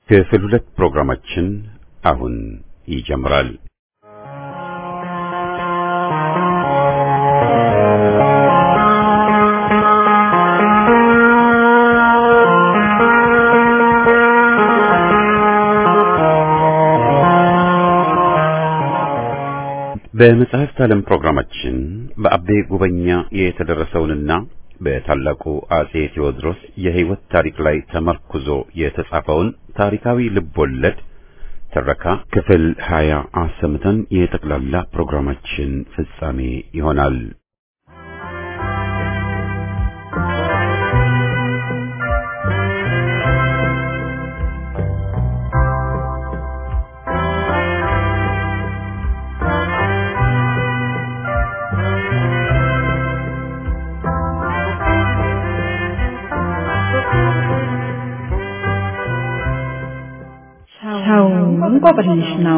ክፍል ሁለት ፕሮግራማችን አሁን ይጀምራል። በመጽሐፍት ዓለም ፕሮግራማችን በአቤ ጉበኛ የተደረሰውንና በታላቁ አጼ ቴዎድሮስ የሕይወት ታሪክ ላይ ተመርኩዞ የተጻፈውን ታሪካዊ ልቦለድ ትረካ ክፍል ሀያ አሰምተን የጠቅላላ ፕሮግራማችን ፍጻሜ ይሆናል። ሰው እንቆቅልሽ ነው።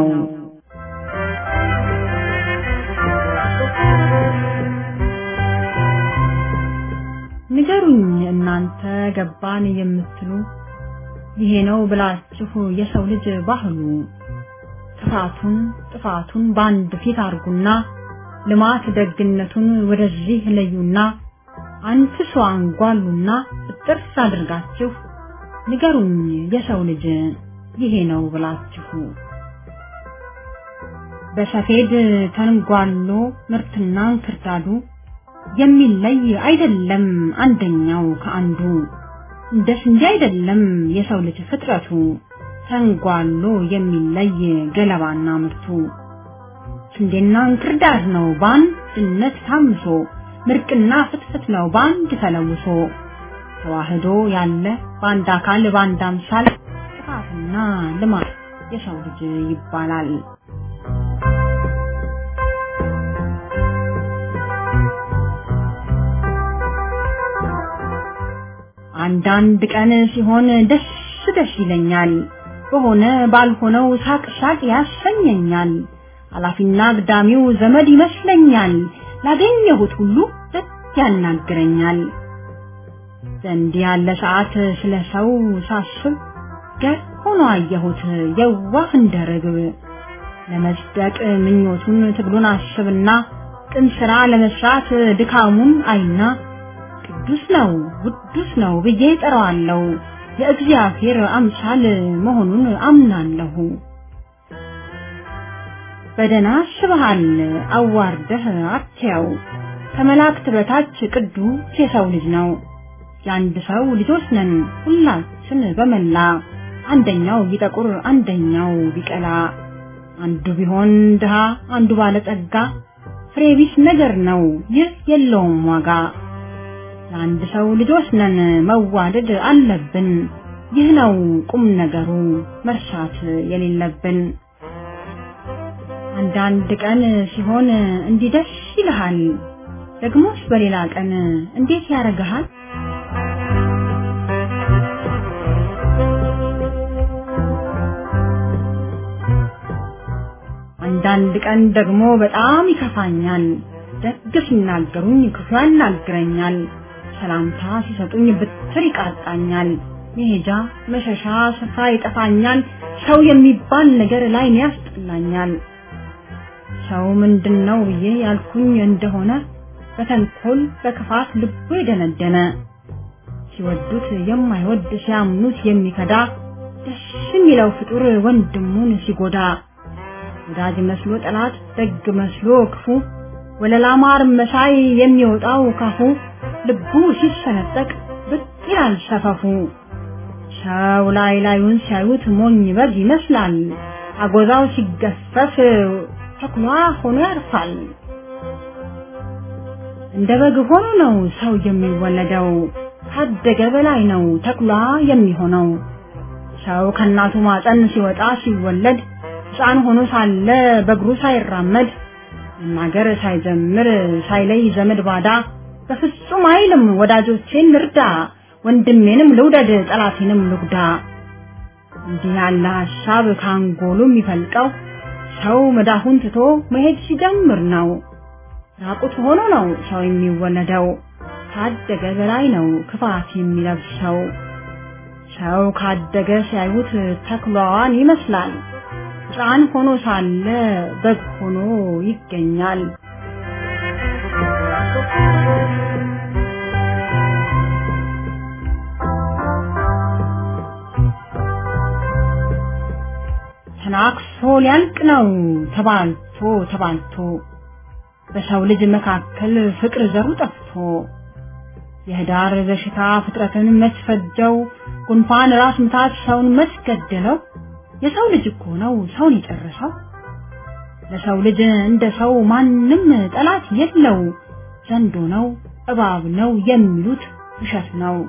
ንገሩኝ እናንተ ገባን የምትሉ ይሄ ነው ብላችሁ የሰው ልጅ ባህሉ ክፋቱን ጥፋቱን በአንድ ፊት አርጉና ልማት ደግነቱን ወደዚህ ለዩና አንፍሶ አንጓሉና ጥርስ አድርጋችሁ ንገሩኝ የሰው ልጅ ይሄ ነው ብላችሁ በሰፌድ ተንጓሎ ምርትና እንክርዳዱ የሚለይ አይደለም አንደኛው ከአንዱ እንደ ስንዴ አይደለም የሰው ልጅ ፍጥረቱ ተንጓሎ የሚለይ ገለባና ምርቱ ስንዴና እንክርዳድ ነው በአንድነት ታምሶ ምርቅና ፍትፍት ነው በአንድ ተለውሶ ተዋህዶ ያለ በአንድ አካል በአንድ አምሳል ጥፋትና ልማት የሰው ልጅ ይባላል። አንዳንድ ቀን ሲሆን ደስ ደስ ይለኛል፣ በሆነ ባልሆነው ሳቅ ሳቅ ያሰኘኛል። ኃላፊና አግዳሚው ዘመድ ይመስለኛል፣ ላገኘሁት ሁሉ ደስ ያናግረኛል። እንዲህ ያለ ሰዓት ስለ ሰው ሳስብ ገር ሆኖ አየሁት የዋህ እንደ ርግብ ለመጽደቅ ምኞቱን ትግሉን አስብና ቅን ስራ ለመስራት ድካሙን አይና ቅዱስ ነው ውዱስ ነው ብዬ ጠራዋለሁ የእግዚአብሔር አምሳል መሆኑን አምናለሁ። በደና አስበሃል አዋርደህ አትያው ከመላእክት በታች ቅዱስ የሰው ልጅ ነው። የአንድ ሰው ልጆች ነን ሁላችን በመላ አንደኛው ቢጠቁር አንደኛው ቢቀላ አንዱ ቢሆን ድሃ አንዱ ባለጸጋ ፍሬ ቢስ ነገር ነው ይህ የለውም ዋጋ። የአንድ ሰው ልጆች ነን መዋደድ አለብን ይህ ነው ቁም ነገሩ መርሳት የሌለብን። አንዳንድ ቀን ሲሆን እንዲህ ደስ ይልሃል፣ ደግሞስ በሌላ ቀን እንዴት ያረግሃል? አንዳንድ ቀን ደግሞ በጣም ይከፋኛል። ደግ ሲናገሩኝ ክፉ ያናግረኛል። ሰላምታ ሲሰጡኝ ብትር ይቃጣኛል። መሄጃ መሸሻ ስፍራ ይጠፋኛል። ሰው የሚባል ነገር ላይ ያስጠላኛል። ሰው ምንድን ነው ብዬ ያልኩኝ እንደሆነ በተንኮል በክፋት ልቡ የደነደነ ሲወዱት የማይወድ ሲያምኑት የሚከዳ ደስ የሚለው ፍጡር ወንድሙን ሲጎዳ ወዳጅ መስሎ ጠላት ደግ መስሎ ክፉ ወለላ ማር መሳይ የሚወጣው ካፉ ልቡ ሲሰነጠቅ ብቅ ይላል ሰፈፉ። ሰው ላይ ላዩን ሲያዩት ሞኝ በግ ይመስላል። አጎዛው ሲገፈፍ ተኩላ ሆኖ ያርፋል። እንደ በግ ሆኖ ነው ሰው የሚወለደው፣ ካደገ በላይ ነው ተኩላ የሚሆነው። ሰው ከእናቱ ማፀን ሲወጣ ሲወለድ ሕፃን ሆኖ ሳለ በእግሩ ሳይራመድ መናገር ሳይጀምር ሳይለይ ዘመድ ባዳ በፍጹም አይልም ወዳጆቼን ልርዳ፣ ወንድሜንም ልውደድ፣ ጠላቴንም ልጉዳ። እንዲህ ያለ ሀሳብ ካንጎሉ የሚፈልቀው ሰው መዳፉን ትቶ መሄድ ሲጀምር ነው። ራቁት ሆኖ ነው ሰው የሚወለደው፣ ካደገ በላይ ነው ክፋት የሚለብሰው። ሰው ካደገ ሲያዩት ተኩላዋን ይመስላል። ሕፃን ሆኖ ሳለ በግ ሆኖ ይገኛል። ተናክሶ ሊያልቅ ነው ተባልቶ ተባልቶ በሰው ልጅ መካከል ፍቅር ዘሩ ጠፍቶ የህዳር በሽታ ፍጥረትን መስፈጀው ጉንፋን ራስ ምታት ሰውን መስገደለው የሰው ልጅ እኮ ነው ሰውን የጨረሰው ለሰው ልጅ እንደ ሰው ማንም ጠላት የለው ዘንዶ ነው እባብ ነው የሚሉት ውሸት ነው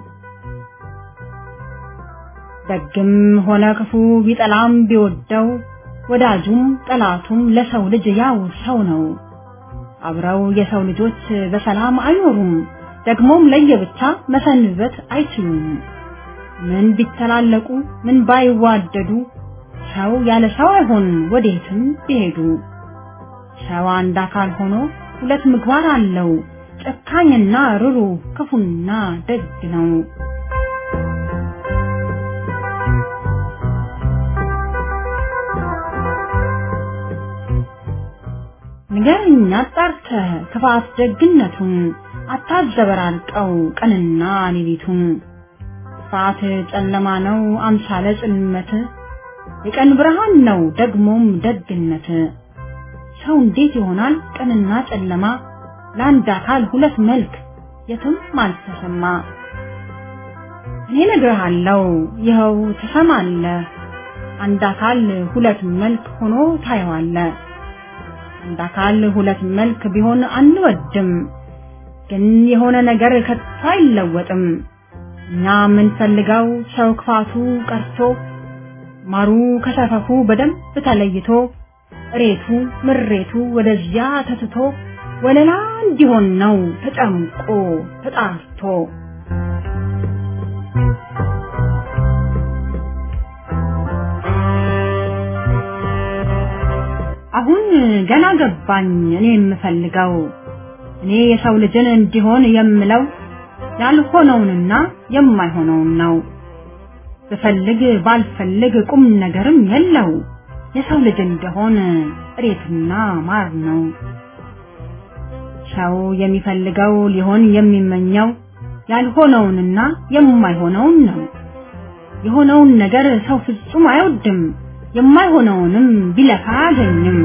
ደግም ሆነ ክፉ ቢጠላም ቢወደው ወዳጁም ጠላቱም ለሰው ልጅ ያው ሰው ነው አብረው የሰው ልጆች በሰላም አይኖሩም ደግሞም ለየብቻ መሰንበት አይችሉም ምን ቢተላለቁ ምን ባይዋደዱ ሰው ያለ ሰው አይሆን ወዴትም ቢሄዱ ሰው አንድ አካል ሆኖ ሁለት ምግባር አለው ጨካኝና ርሩ ክፉና ደግ ነው ንገረኝ አጣርተህ ክፋት ደግነቱን አታዘበራርቀው ቀንና ሌሊቱን ክፋት ጨለማ ነው አምሳለ ጽልመት የቀን ብርሃን ነው ደግሞም ደግነት ሰው እንዴት ይሆናል ቀንና ጨለማ ለአንድ አካል ሁለት መልክ የትም አልተሰማ እኔ ነግርሃለሁ ይኸው ትሰማለህ አንድ አካል ሁለት መልክ ሆኖ ታየዋለህ አንድ አካል ሁለት መልክ ቢሆን አንወድም ግን የሆነ ነገር ከቶ አይለወጥም እኛ የምንፈልገው ሰው ክፋቱ ቀርቶ ማሩ ከሰፈፉ በደንብ ተለይቶ እሬቱ ምሬቱ ወደዚያ ተትቶ ወለላ እንዲሆን ነው ተጨምቆ ተጣርቶ አሁን ገና ገባኝ እኔ የምፈልገው እኔ የሰው ልጅን እንዲሆን የምለው ያልሆነውንና የማይሆነውን ነው ብፈልግ ባልፈልግ ቁም ነገርም የለው የሰው ልጅ እንደሆን እሬትና ማር ነው ሰው የሚፈልገው ሊሆን የሚመኘው ያልሆነውንና የማይሆነውን ነው የሆነውን ነገር ሰው ፍጹም አይወድም የማይሆነውንም ቢለፋ አያገኝም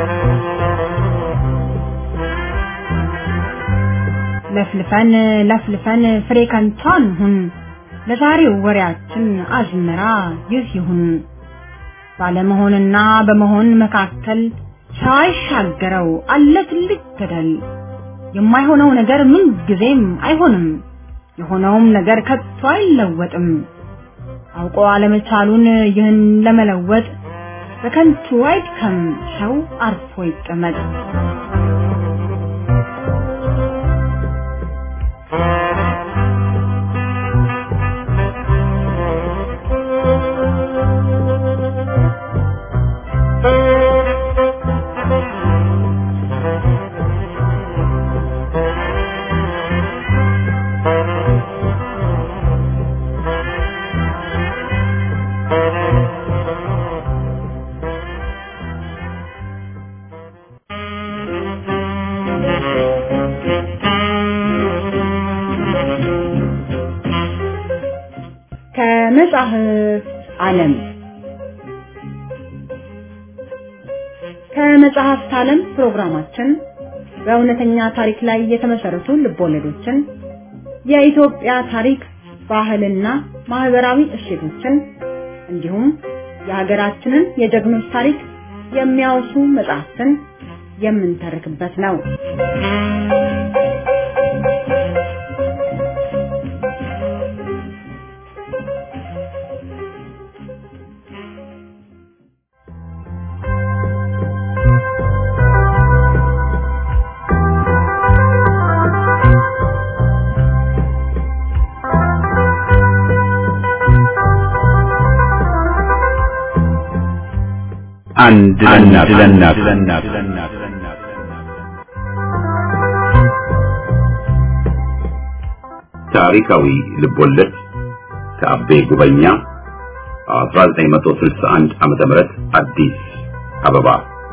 ለፍልፈን ለፍልፈን ፍሬ ከንቱ አንሁን ለዛሬው ወሬያችን አዝመራ ይህ ይሁን ባለመሆንና በመሆን መካከል ሰው አይሻገረው አለ ትልቅ ገደል የማይሆነው ነገር ምን ጊዜም አይሆንም የሆነውም ነገር ከቶ አይለወጥም አውቆ አለመቻሉን ይህን ለመለወጥ በከንቱ አይድከም ሰው አርፎ ይቀመጥ ከመጽሐፍ ዓለም ከመጽሐፍት ዓለም ፕሮግራማችን በእውነተኛ ታሪክ ላይ የተመሰረቱ ልቦለዶችን የኢትዮጵያ ታሪክ ባህልና ማህበራዊ እሴቶችን እንዲሁም የሀገራችንን የጀግኖች ታሪክ የሚያወሱ መጽሐፍትን የምንተርክበት ነው። አንድ ለእናት ለእናት ታሪካዊ ልቦለድ ከአቤ ጉበኛ 1961 ዓመተ ምህረት አዲስ አበባ።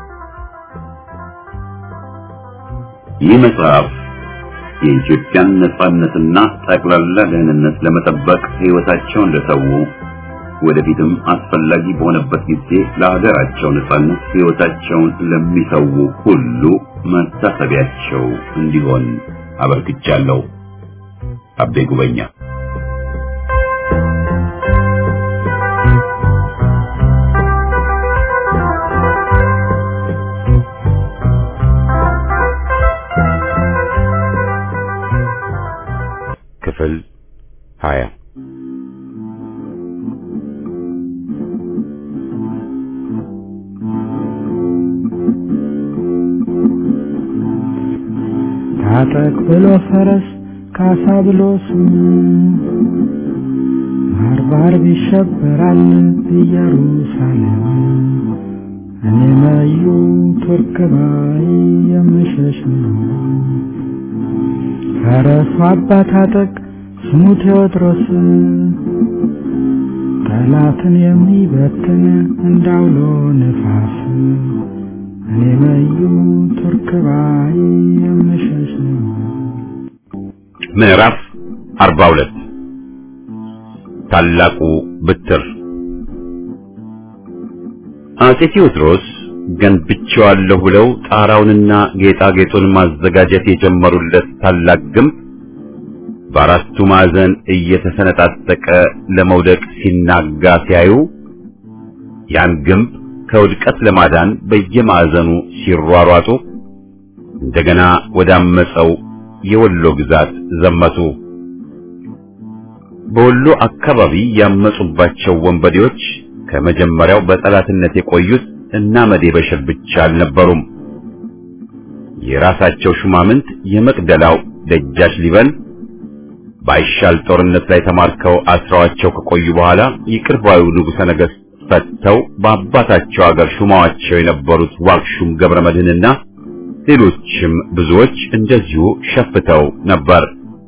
ይህ መጽሐፍ የኢትዮጵያን ነጻነትና ጠቅላላ ደህንነት ለመጠበቅ ሕይወታቸውን ለሰው ወደፊትም አስፈላጊ በሆነበት ጊዜ ለሀገራቸው ነጻነት ሕይወታቸውን ለሚሰው ሁሉ መታሰቢያቸው እንዲሆን አበርክቻለሁ። አቤ ጉበኛ ክፍል ሀያ ታጠቅ ብሎ ፈረስ ካሳ ብሎ ስሙ ባርባር ይሸበራል ኢየሩሳሌም እኔ መዩ ቱርክ ባይ የምሸሽ ነው። ፈረሱ አባ ታጠቅ ስሙ ቴዎድሮስ ጠላትን የሚበትን እንዳውሎ ነፋስ እኔ መዩ ቱርክ ባይ የምሸሽ ነው። ምዕራፍ 42 ታላቁ ብትር አጼ ቴዎድሮስ ገንብቼዋለሁ ብለው ጣራውንና ጌጣጌጡን ማዘጋጀት የጀመሩለት ታላቅ ግንብ በአራቱ ማዕዘን እየተሰነጣጠቀ ለመውደቅ ሲናጋ ሲያዩ ያን ግንብ ከውድቀት ለማዳን በየማዕዘኑ ሲሯሯጡ እንደገና ወዳመፀው የወሎ ግዛት ዘመቱ። በወሎ አካባቢ ያመጹባቸው ወንበዴዎች ከመጀመሪያው በጠላትነት የቆዩት እና መዴ በሽር ብቻ አልነበሩም። የራሳቸው ሹማምንት የመቅደላው ደጃች ሊበን ባይሻል ጦርነት ላይ ተማርከው አስረዋቸው ከቆዩ በኋላ ይቅር ባዩ ንጉሠ ነገሥት ፈተው በአባታቸው አገር ሹማዋቸው የነበሩት ዋክሹም ገብረ መድህንና ሌሎችም ብዙዎች እንደዚሁ ሸፍተው ነበር።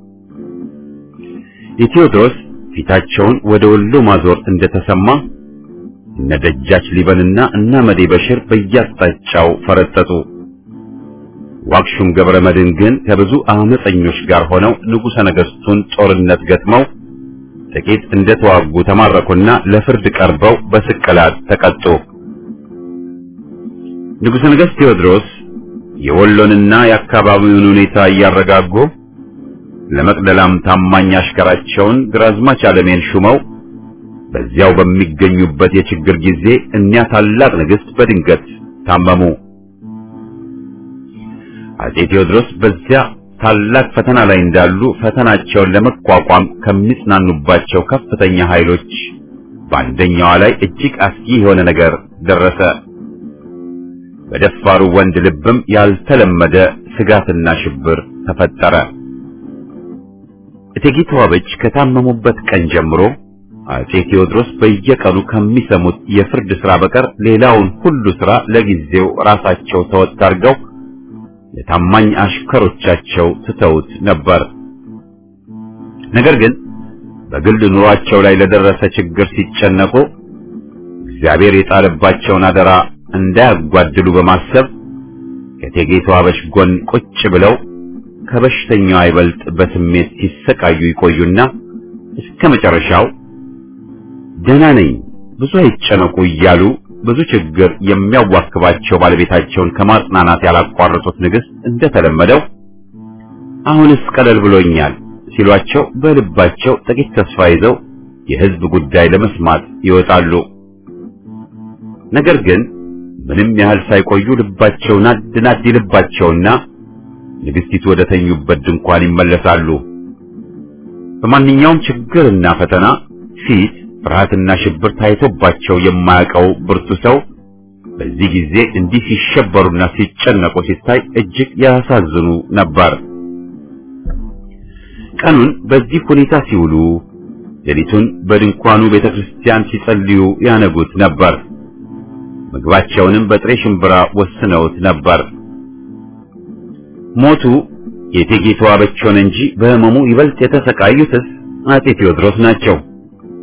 የቴዎድሮስ ፊታቸውን ወደ ወሎ ማዞር እንደተሰማ እነ ደጃች ሊበንና እና መዴ በሽር በየአቅጣጫው ፈረጠጡ። ዋክሹም ገብረ መድህን ግን ከብዙ አመፀኞች ጋር ሆነው ንጉሠ ነገሥቱን ጦርነት ገጥመው ጥቂት እንደተዋጉ ተማረኩና ለፍርድ ቀርበው በስቅላት ተቀጡ። ንጉሠ ነገሥት ቴዎድሮስ የወሎንና የአካባቢውን ሁኔታ እያረጋጉ ለመቅደላም ታማኝ አሽከራቸውን ግራዝማች አለሜን ሹመው በዚያው በሚገኙበት የችግር ጊዜ እኒያ ታላቅ ንግሥት በድንገት ታመሙ። አጼ ቴዎድሮስ በዚያ ታላቅ ፈተና ላይ እንዳሉ ፈተናቸውን ለመቋቋም ከሚጽናኑባቸው ከፍተኛ ኃይሎች በአንደኛዋ ላይ እጅግ አስጊ የሆነ ነገር ደረሰ። በደፋሩ ወንድ ልብም ያልተለመደ ስጋትና ሽብር ተፈጠረ። እቴጌ ተዋበች ከታመሙበት ቀን ጀምሮ አጼ ቴዎድሮስ በየቀኑ ከሚሰሙት የፍርድ ሥራ በቀር ሌላውን ሁሉ ሥራ ለጊዜው ራሳቸው ተወጥ አድርገው ለታማኝ አሽከሮቻቸው ትተውት ነበር። ነገር ግን በግል ኑሯቸው ላይ ለደረሰ ችግር ሲጨነቁ እግዚአብሔር የጣለባቸውን አደራ እንዳያጓድሉ በማሰብ ከእቴጌ ተዋበች ጎን ቁጭ ብለው ከበሽተኛው አይበልጥ በስሜት ሲሰቃዩ ይቆዩና እስከ መጨረሻው ደህና ነኝ፣ ብዙ አይጨነቁ እያሉ ብዙ ችግር የሚያዋክባቸው ባለቤታቸውን ከማጽናናት ያላቋረጡት ንግሥት እንደተለመደው አሁንስ ቀለል ብሎኛል ሲሏቸው በልባቸው ጥቂት ተስፋ ይዘው የሕዝብ ጉዳይ ለመስማት ይወጣሉ። ነገር ግን ምንም ያህል ሳይቆዩ ልባቸው ናድ ናድ ይልባቸውና ንግሥቲቱ ወደ ተኙበት ድንኳን ይመለሳሉ። በማንኛውም ችግርና ፈተና ፊት ፍርሃትና ሽብር ታይቶባቸው የማያውቀው ብርቱ ሰው በዚህ ጊዜ እንዲህ ሲሸበሩና ሲጨነቁ ሲታይ እጅግ ያሳዝኑ ነበር። ቀኑን በዚህ ሁኔታ ሲውሉ፣ ሌሊቱን በድንኳኑ ቤተክርስቲያን ሲጸልዩ ያነጉት ነበር። ምግባቸውንም በጥሬ ሽምብራ ወስነውት ነበር። ሞቱ የእቴጌ ተዋበች ሆነ እንጂ በሕመሙ ይበልጥ የተሰቃዩትስ አጤ ቴዎድሮስ ናቸው።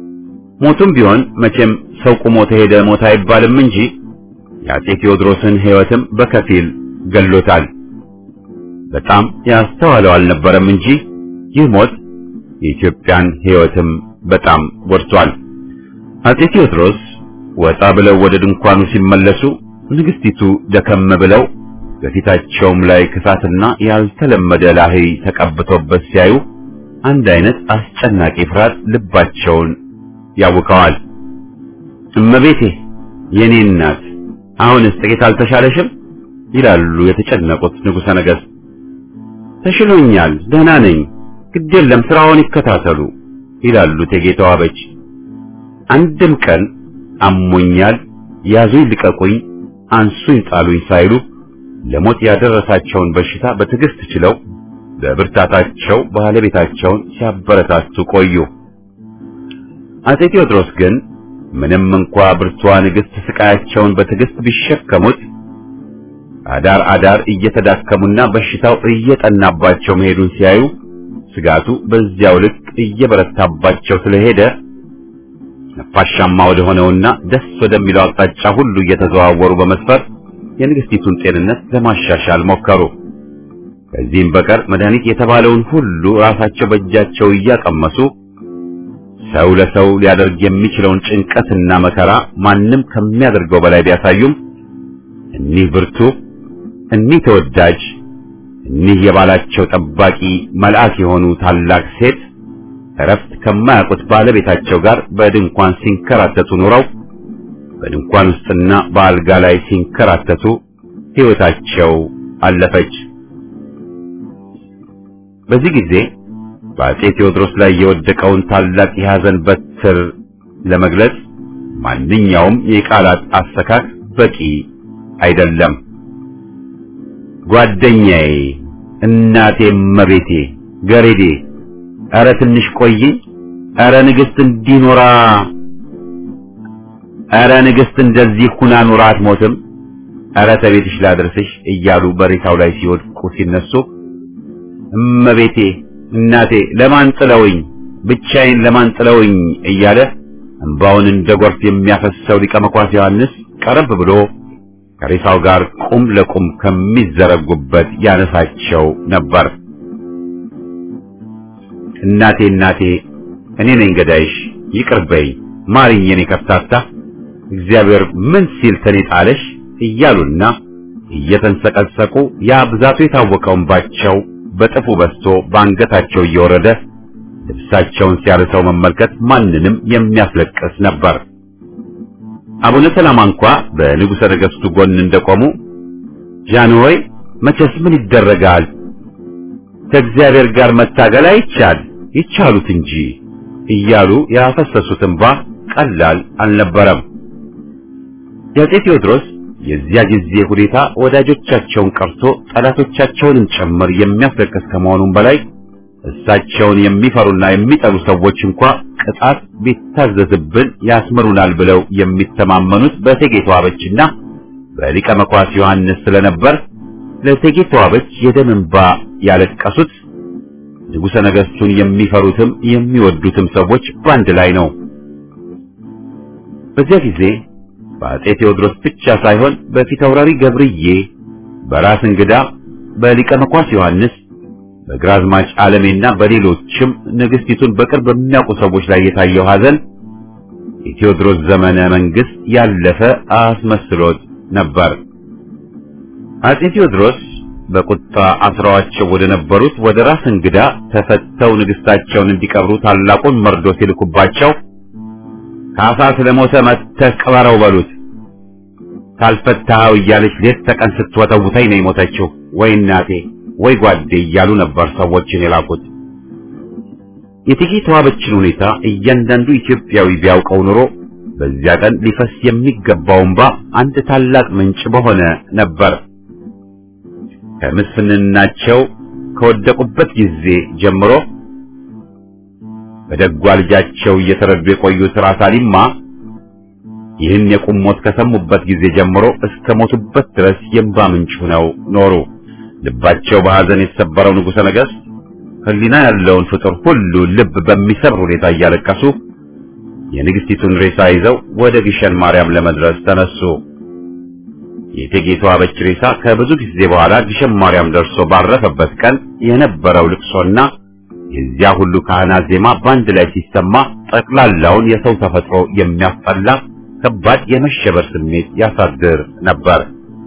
ሞቱም ቢሆን መቼም ሰው ቁሞ ተሄደ ሞት አይባልም እንጂ የአጼ ቴዎድሮስን ሕይወትም በከፊል ገሎታል። በጣም ያስተዋለው አልነበረም እንጂ ይህ ሞት የኢትዮጵያን ሕይወትም በጣም ጎድቷል። አጼ ቴዎድሮስ ወጣ ብለው ወደ ድንኳኑ ሲመለሱ ንግስቲቱ ደከም ብለው በፊታቸውም ላይ ክፋትና ያልተለመደ ላህይ ተቀብቶበት ሲያዩ አንድ አይነት አስጨናቂ ፍርሃት ልባቸውን ያውከዋል። እመቤቴ የኔ እናት አሁንስ ጥቂት አልተሻለሽም? ይላሉ የተጨነቁት ንጉሠ ነገሥት። ተሽሎኛል፣ ደህና ነኝ፣ ግድ የለም ስራውን ይከታተሉ ይላሉ እቴጌ ተዋበች። አንድም ቀን አሞኛል፣ ያዙኝ፣ ልቀቁኝ፣ አንሱኝ፣ ጣሉኝ ሳይሉ ለሞት ያደረሳቸውን በሽታ በትዕግስት ችለው በብርታታቸው ባለቤታቸውን ሲያበረታቱ ቆዩ። አጼ ቴዎድሮስ ግን ምንም እንኳ ብርቷ ንግሥት ስቃያቸውን በትዕግስት ቢሸከሙት አዳር አዳር እየተዳከሙና በሽታው እየጠናባቸው መሄዱን ሲያዩ ስጋቱ በዚያው ልክ እየበረታባቸው ስለሄደ ነፋሻማ ወደ ሆነውና ደስ ወደሚለው አቅጣጫ ሁሉ እየተዘዋወሩ በመስፈር የንግስቲቱን ጤንነት ለማሻሻል ሞከሩ። ከዚህም በቀር መድኃኒት የተባለውን ሁሉ ራሳቸው በእጃቸው እያቀመሱ ሰው ለሰው ሊያደርግ የሚችለውን ጭንቀትና መከራ ማንም ከሚያደርገው በላይ ቢያሳዩም እኒህ ብርቱ፣ እኒህ ተወዳጅ፣ እኒህ የባላቸው ጠባቂ መልአክ የሆኑ ታላቅ ሴት እረፍት ከማያውቁት ባለቤታቸው ጋር በድንኳን ሲንከራተቱ ኑረው በድንኳን ውስጥና በአልጋ ላይ ሲንከራተቱ ሕይወታቸው አለፈች። በዚህ ጊዜ በአጼ ቴዎድሮስ ላይ የወደቀውን ታላቅ የሐዘን በትር ለመግለጽ ማንኛውም የቃላት አሰካክ በቂ አይደለም። ጓደኛዬ፣ እናቴ፣ መቤቴ፣ ገሬዴ፣ ኧረ ትንሽ ቆይኝ፣ ኧረ ንግሥት እንዲኖራ ኧረ ንግሥት እንደዚህ ሁና ኑራ አትሞትም፣ ኧረ ተቤትሽ ላድርስሽ እያሉ በሬሳው ላይ ሲወድቁ ሲነሱ እመቤቴ እናቴ ለማን ጥለውኝ ብቻዬን ለማን ጥለውኝ እያለ እንባውን እንደ ጎርፍ የሚያፈሰው ሊቀ መኳስ ዮሐንስ ቀረብ ብሎ ከሬሳው ጋር ቁም ለቁም ከሚዘረጉበት ያነሳቸው ነበር። እናቴ እናቴ እኔ ነኝ ገዳይሽ፣ ይቅር በይ ማሪኝ፣ የኔ ከፍታታ እግዚአብሔር ምን ሲል ተኔ ጣለሽ እያሉና እየተንሰቀሰቁ ያ ብዛቱ የታወቀው እንባቸው በጥፉ በስቶ በአንገታቸው እየወረደ ልብሳቸውን ሲያርሰው መመልከት ማንንም የሚያስለቅስ ነበር። አቡነ ሰላማ እንኳ በንጉሠ ነገሥቱ ጎን እንደቆሙ ጃንሆይ መቼስ ምን ይደረጋል ከእግዚአብሔር ጋር መታገል አይቻል ይቻሉት እንጂ እያሉ ያፈሰሱት እንባ ቀላል አልነበረም። የአፄ ቴዎድሮስ የዚያ ጊዜ ሁኔታ ወዳጆቻቸውን ቀርቶ ጠላቶቻቸውንም ጭምር የሚያስለቅስ ከመሆኑም በላይ እሳቸውን የሚፈሩና የሚጠሉ ሰዎች እንኳ ቅጣት ቢታዘዝብን ያስምሩናል ብለው የሚተማመኑት በእቴጌ ተዋበችና በሊቀ መኳስ ዮሐንስ ስለነበር ለእቴጌ ተዋበች የደም እንባ ያለቀሱት ንጉሠ ነገሥቱን የሚፈሩትም የሚወዱትም ሰዎች በአንድ ላይ ነው። በዚያ ጊዜ በአፄ ቴዎድሮስ ብቻ ሳይሆን በፊታውራሪ ገብርዬ፣ በራስ እንግዳ፣ በሊቀ መኳስ ዮሐንስ፣ በግራዝማች ዓለሜና በሌሎችም ንግሥቲቱን በቅርብ በሚያውቁ ሰዎች ላይ የታየው ሐዘን የቴዎድሮስ ዘመነ መንግስት ያለፈ አስመስሎት ነበር። አፄ ቴዎድሮስ በቁጣ አስረዋቸው ወደ ነበሩት ወደ ራስ እንግዳ ተፈተው ንግሥታቸውን እንዲቀብሩ ታላቁን መርዶ ሲልኩባቸው ካሳ ስለሞተ መጥተህ ቅበረው በሉት፣ ካልፈታኸው እያለች ሌት ተቀን ስትወተውተኝ ነው የሞተችው፣ ወይ እናቴ ወይ ጓዴ እያሉ ነበር ሰዎችን የላኩት። የእቴጌ ተዋበችን ሁኔታ እያንዳንዱ ኢትዮጵያዊ ቢያውቀው ኑሮ በዚያ ቀን ሊፈስ የሚገባው እንባ አንድ ታላቅ ምንጭ በሆነ ነበር። ከምስፍንናቸው ከወደቁበት ጊዜ ጀምሮ በደጓ ልጃቸው እየተረዱ የቆዩት ራስ አሊማ ይህን የቁም ሞት ከሰሙበት ጊዜ ጀምሮ እስከ ሞቱበት ድረስ የእንባ ምንጭ ሆነው ኖሩ። ልባቸው በሐዘን የተሰበረው ንጉሠ ነገሥት ሕሊና ያለውን ፍጡር ሁሉ ልብ በሚሰብር ሁኔታ እያለቀሱ የንግስቲቱን ሬሳ ይዘው ወደ ግሸን ማርያም ለመድረስ ተነሱ። የእቴጌ ተዋበች ሬሳ ከብዙ ጊዜ በኋላ ግሸን ማርያም ደርሶ ባረፈበት ቀን የነበረው ልቅሶና የዚያ ሁሉ ካህናት ዜማ በአንድ ላይ ሲሰማ ጠቅላላውን የሰው ተፈጥሮ የሚያስጠላ ከባድ የመሸበር ስሜት ያሳድር ነበር።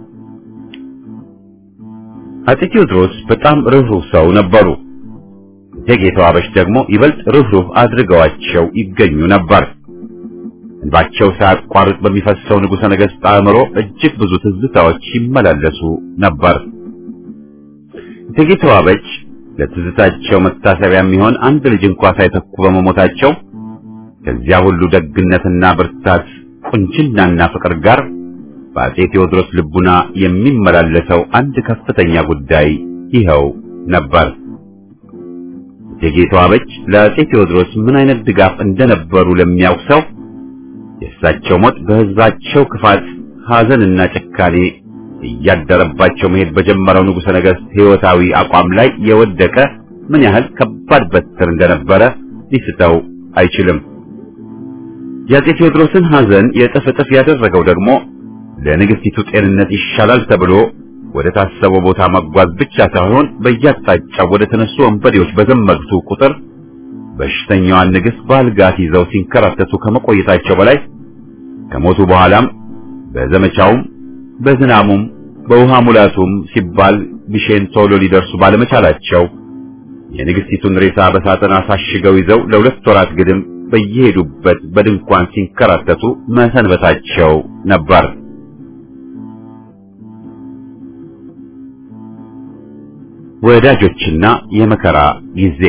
አፄ ቴዎድሮስ በጣም ርኅሩህ ሰው ነበሩ። እቴጌ ተዋበች ደግሞ ይበልጥ ርኅሩህ አድርገዋቸው ይገኙ ነበር። እንባቸው ሳያቋርጥ በሚፈሰው ንጉሠ ነገሥት አእምሮ እጅግ ብዙ ትዝታዎች ይመላለሱ ነበር። እቴጌ ተዋበች ለትዝታቸው መታሰቢያ የሚሆን አንድ ልጅ እንኳ ሳይተኩ በመሞታቸው ከዚያ ሁሉ ደግነትና ብርታት ቁንጅናና ፍቅር ጋር በአፄ ቴዎድሮስ ልቡና የሚመላለሰው አንድ ከፍተኛ ጉዳይ ይኸው ነበር። እቴጌ ተዋበች ለአፄ ቴዎድሮስ ምን አይነት ድጋፍ እንደነበሩ ለሚያውቅ ሰው የእሳቸው ሞት በሕዝባቸው ክፋት፣ ሐዘንና ጭካኔ እያደረባቸው መሄድ በጀመረው ንጉሠ ነገሥት ሕይወታዊ አቋም ላይ የወደቀ ምን ያህል ከባድ በትር እንደነበረ ሊስተው አይችልም። የአፄ ቴዎድሮስን ሐዘን የእጥፍ እጥፍ ያደረገው ደግሞ ለንግሥቲቱ ጤንነት ይሻላል ተብሎ ወደ ታሰበው ቦታ መጓዝ ብቻ ሳይሆን በየአቅጣጫው ወደ ተነሱ ወንበዴዎች በዘመቱ ቁጥር በሽተኛዋን ንግሥት በአልጋት ይዘው ሲንከራተቱ ከመቆየታቸው በላይ ከሞቱ በኋላም በዘመቻውም በዝናሙም በውሃ ሙላቱም ሲባል ግሼን ቶሎ ሊደርሱ ባለመቻላቸው የንግሥቲቱን ሬሳ በሳጥን አሳሽገው ይዘው ለሁለት ወራት ግድም በየሄዱበት በድንኳን ሲንከራተቱ መሰንበታቸው ነበር። ወዳጆችና የመከራ ጊዜ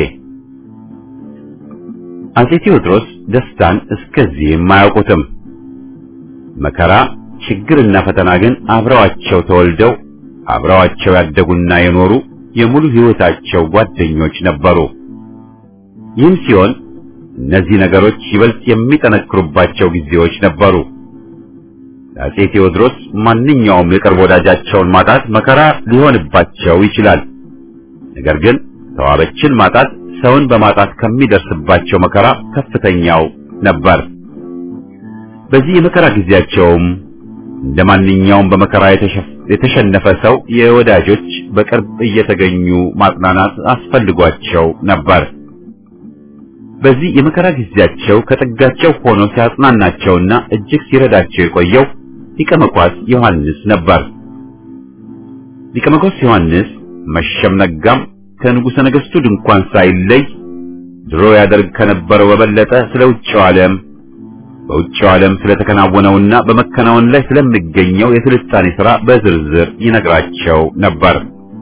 አፄ ቴዎድሮስ ደስታን እስከዚህም አያውቁትም። መከራ፣ ችግርና ፈተና ግን አብረዋቸው ተወልደው አብረዋቸው ያደጉና የኖሩ የሙሉ ሕይወታቸው ጓደኞች ነበሩ። ይህም ሲሆን እነዚህ ነገሮች ይበልጥ የሚጠነክሩባቸው ጊዜዎች ነበሩ። ለአፄ ቴዎድሮስ ማንኛውም የቅርብ ወዳጃቸውን ማጣት መከራ ሊሆንባቸው ይችላል። ነገር ግን ተዋበችን ማጣት ሰውን በማጣት ከሚደርስባቸው መከራ ከፍተኛው ነበር። በዚህ የመከራ ጊዜያቸውም እንደ ማንኛውም በመከራ የተሸነፈ ሰው የወዳጆች በቅርብ እየተገኙ ማጽናናት አስፈልጓቸው ነበር። በዚህ የመከራ ጊዜያቸው ከጥጋቸው ሆኖ ሲያጽናናቸውና እጅግ ሲረዳቸው የቆየው ሊቀ መኳስ ዮሐንስ ነበር። ሊቀ መኳስ ዮሐንስ መሸም ነጋም ከንጉሠ ነገሥቱ ድንኳን ሳይለይ ድሮ ያደርግ ከነበረው በበለጠ ስለ ውጭው ዓለም በውጭው ዓለም ስለተከናወነውና በመከናወን ላይ ስለሚገኘው የስልጣኔ ሥራ በዝርዝር ይነግራቸው ነበር።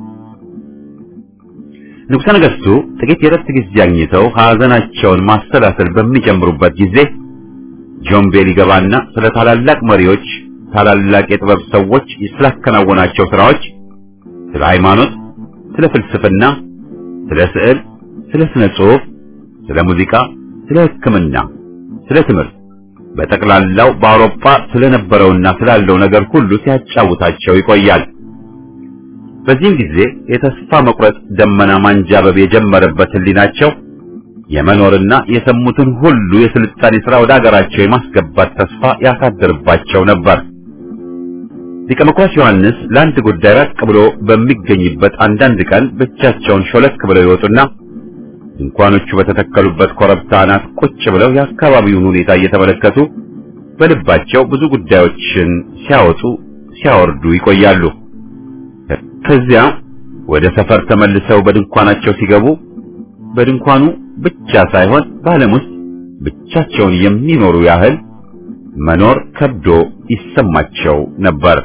ንጉሠ ነገሥቱ ጥቂት የረፍት ጊዜ አግኝተው ሐዘናቸውን ማሰላሰል በሚጀምሩበት ጊዜ ጆምቤ ሊገባና ስለ ታላላቅ መሪዎች፣ ታላላቅ የጥበብ ሰዎች ስላከናወናቸው ሥራዎች፣ ስለ ሃይማኖት፣ ስለ ፍልስፍና፣ ስለ ስዕል፣ ስለ ስነ ጽሑፍ፣ ስለ ሙዚቃ፣ ስለ ሕክምና፣ ስለ ትምህርት በጠቅላላው በአውሮፓ ስለነበረውና ስላለው ነገር ሁሉ ሲያጫውታቸው ይቆያል። በዚህም ጊዜ የተስፋ መቁረጥ ደመና ማንጃበብ የጀመረበት ሕሊናቸው የመኖርና የሰሙትን ሁሉ የስልጣኔ ሥራ ወደ አገራቸው የማስገባት ተስፋ ያሳድርባቸው ነበር። ሊቀ መኳስ ዮሐንስ ለአንድ ጉዳይ ራቅ ብሎ በሚገኝበት አንዳንድ ቀን ብቻቸውን ሾለክ ብለው ይወጡና ድንኳኖቹ በተተከሉበት ኮረብታ አናት ቁጭ ብለው የአካባቢውን ሁኔታ እየተመለከቱ በልባቸው ብዙ ጉዳዮችን ሲያወጡ ሲያወርዱ ይቆያሉ። ከዚያ ወደ ሰፈር ተመልሰው በድንኳናቸው ሲገቡ በድንኳኑ ብቻ ሳይሆን በዓለም ውስጥ ብቻቸውን የሚኖሩ ያህል መኖር ከብዶ ይሰማቸው ነበር።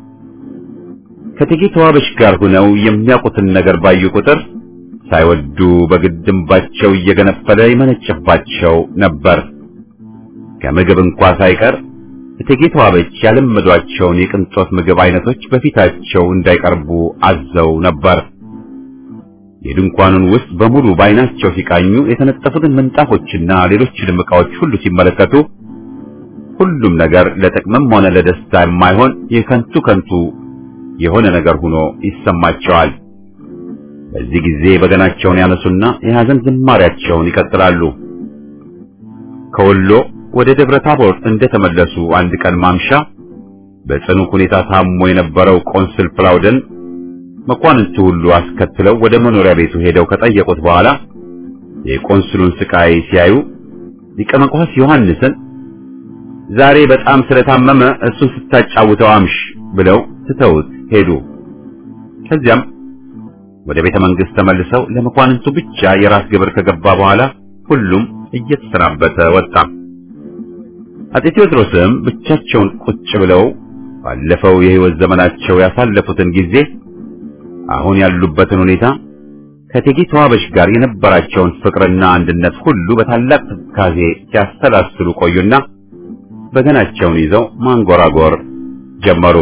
ከእቴጌ ተዋበች ጋር ሆነው የሚያውቁትን ነገር ባዩ ቁጥር ሳይወዱ በግድ እንባቸው እየገነፈለ ይመነጭባቸው ነበር። ከምግብ እንኳ ሳይቀር እቴጌ ተዋበች ያለመዷቸውን የቅንጦት ምግብ አይነቶች በፊታቸው እንዳይቀርቡ አዘው ነበር። የድንኳኑን ውስጥ በሙሉ በዓይናቸው ሲቃኙ የተነጠፉትን ምንጣፎችና ሌሎችንም ዕቃዎች ሁሉ ሲመለከቱ ሁሉም ነገር ለጥቅምም ሆነ ለደስታ የማይሆን የከንቱ ከንቱ የሆነ ነገር ሆኖ ይሰማቸዋል። በዚህ ጊዜ በገናቸውን ያነሱና የሐዘን ዝማሪያቸውን ይቀጥላሉ። ከወሎ ወደ ደብረ ታቦር እንደተመለሱ አንድ ቀን ማምሻ በጽኑ ሁኔታ ታሞ የነበረው ቆንስል ፕላውደን መኳንንቱ ሁሉ አስከትለው ወደ መኖሪያ ቤቱ ሄደው ከጠየቁት በኋላ የቆንስሉን ስቃይ ሲያዩ ሊቀ መኳስ ዮሐንስን ዛሬ በጣም ስለታመመ እሱን ስታጫውተው አምሽ ብለው ትተውት ሄዱ። ከዚያም ወደ ቤተ መንግስት ተመልሰው ለመኳንንቱ ብቻ የራስ ግብር ከገባ በኋላ ሁሉም እየተሰናበተ ወጣ። አጤ ቴዎድሮስም ብቻቸውን ቁጭ ብለው ባለፈው የሕይወት ዘመናቸው ያሳለፉትን ጊዜ አሁን ያሉበትን ሁኔታ ከእቴጌ ተዋበሽ ጋር የነበራቸውን ፍቅርና አንድነት ሁሉ በታላቅ ትካዜ ሲያሰላስሉ ቆዩና በገናቸውን ይዘው ማንጎራጎር ጀመሩ።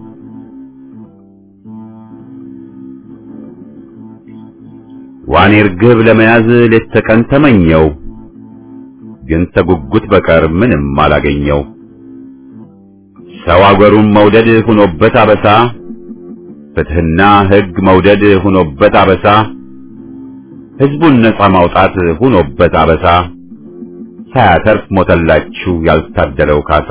ዋኔ ርግብ ለመያዝ ሌት ተቀን ተመኘው፣ ግን ተጉጉት በቀር ምንም አላገኘው። ሰው አገሩን መውደድ ሁኖበት አበሳ፣ ፍትሕና ሕግ መውደድ ሁኖበት አበሳ፣ ሕዝቡን ነጻ ማውጣት ሁኖበት አበሳ፣ ሳያተርፍ ሞተላችሁ ያልታደለው ካሳ።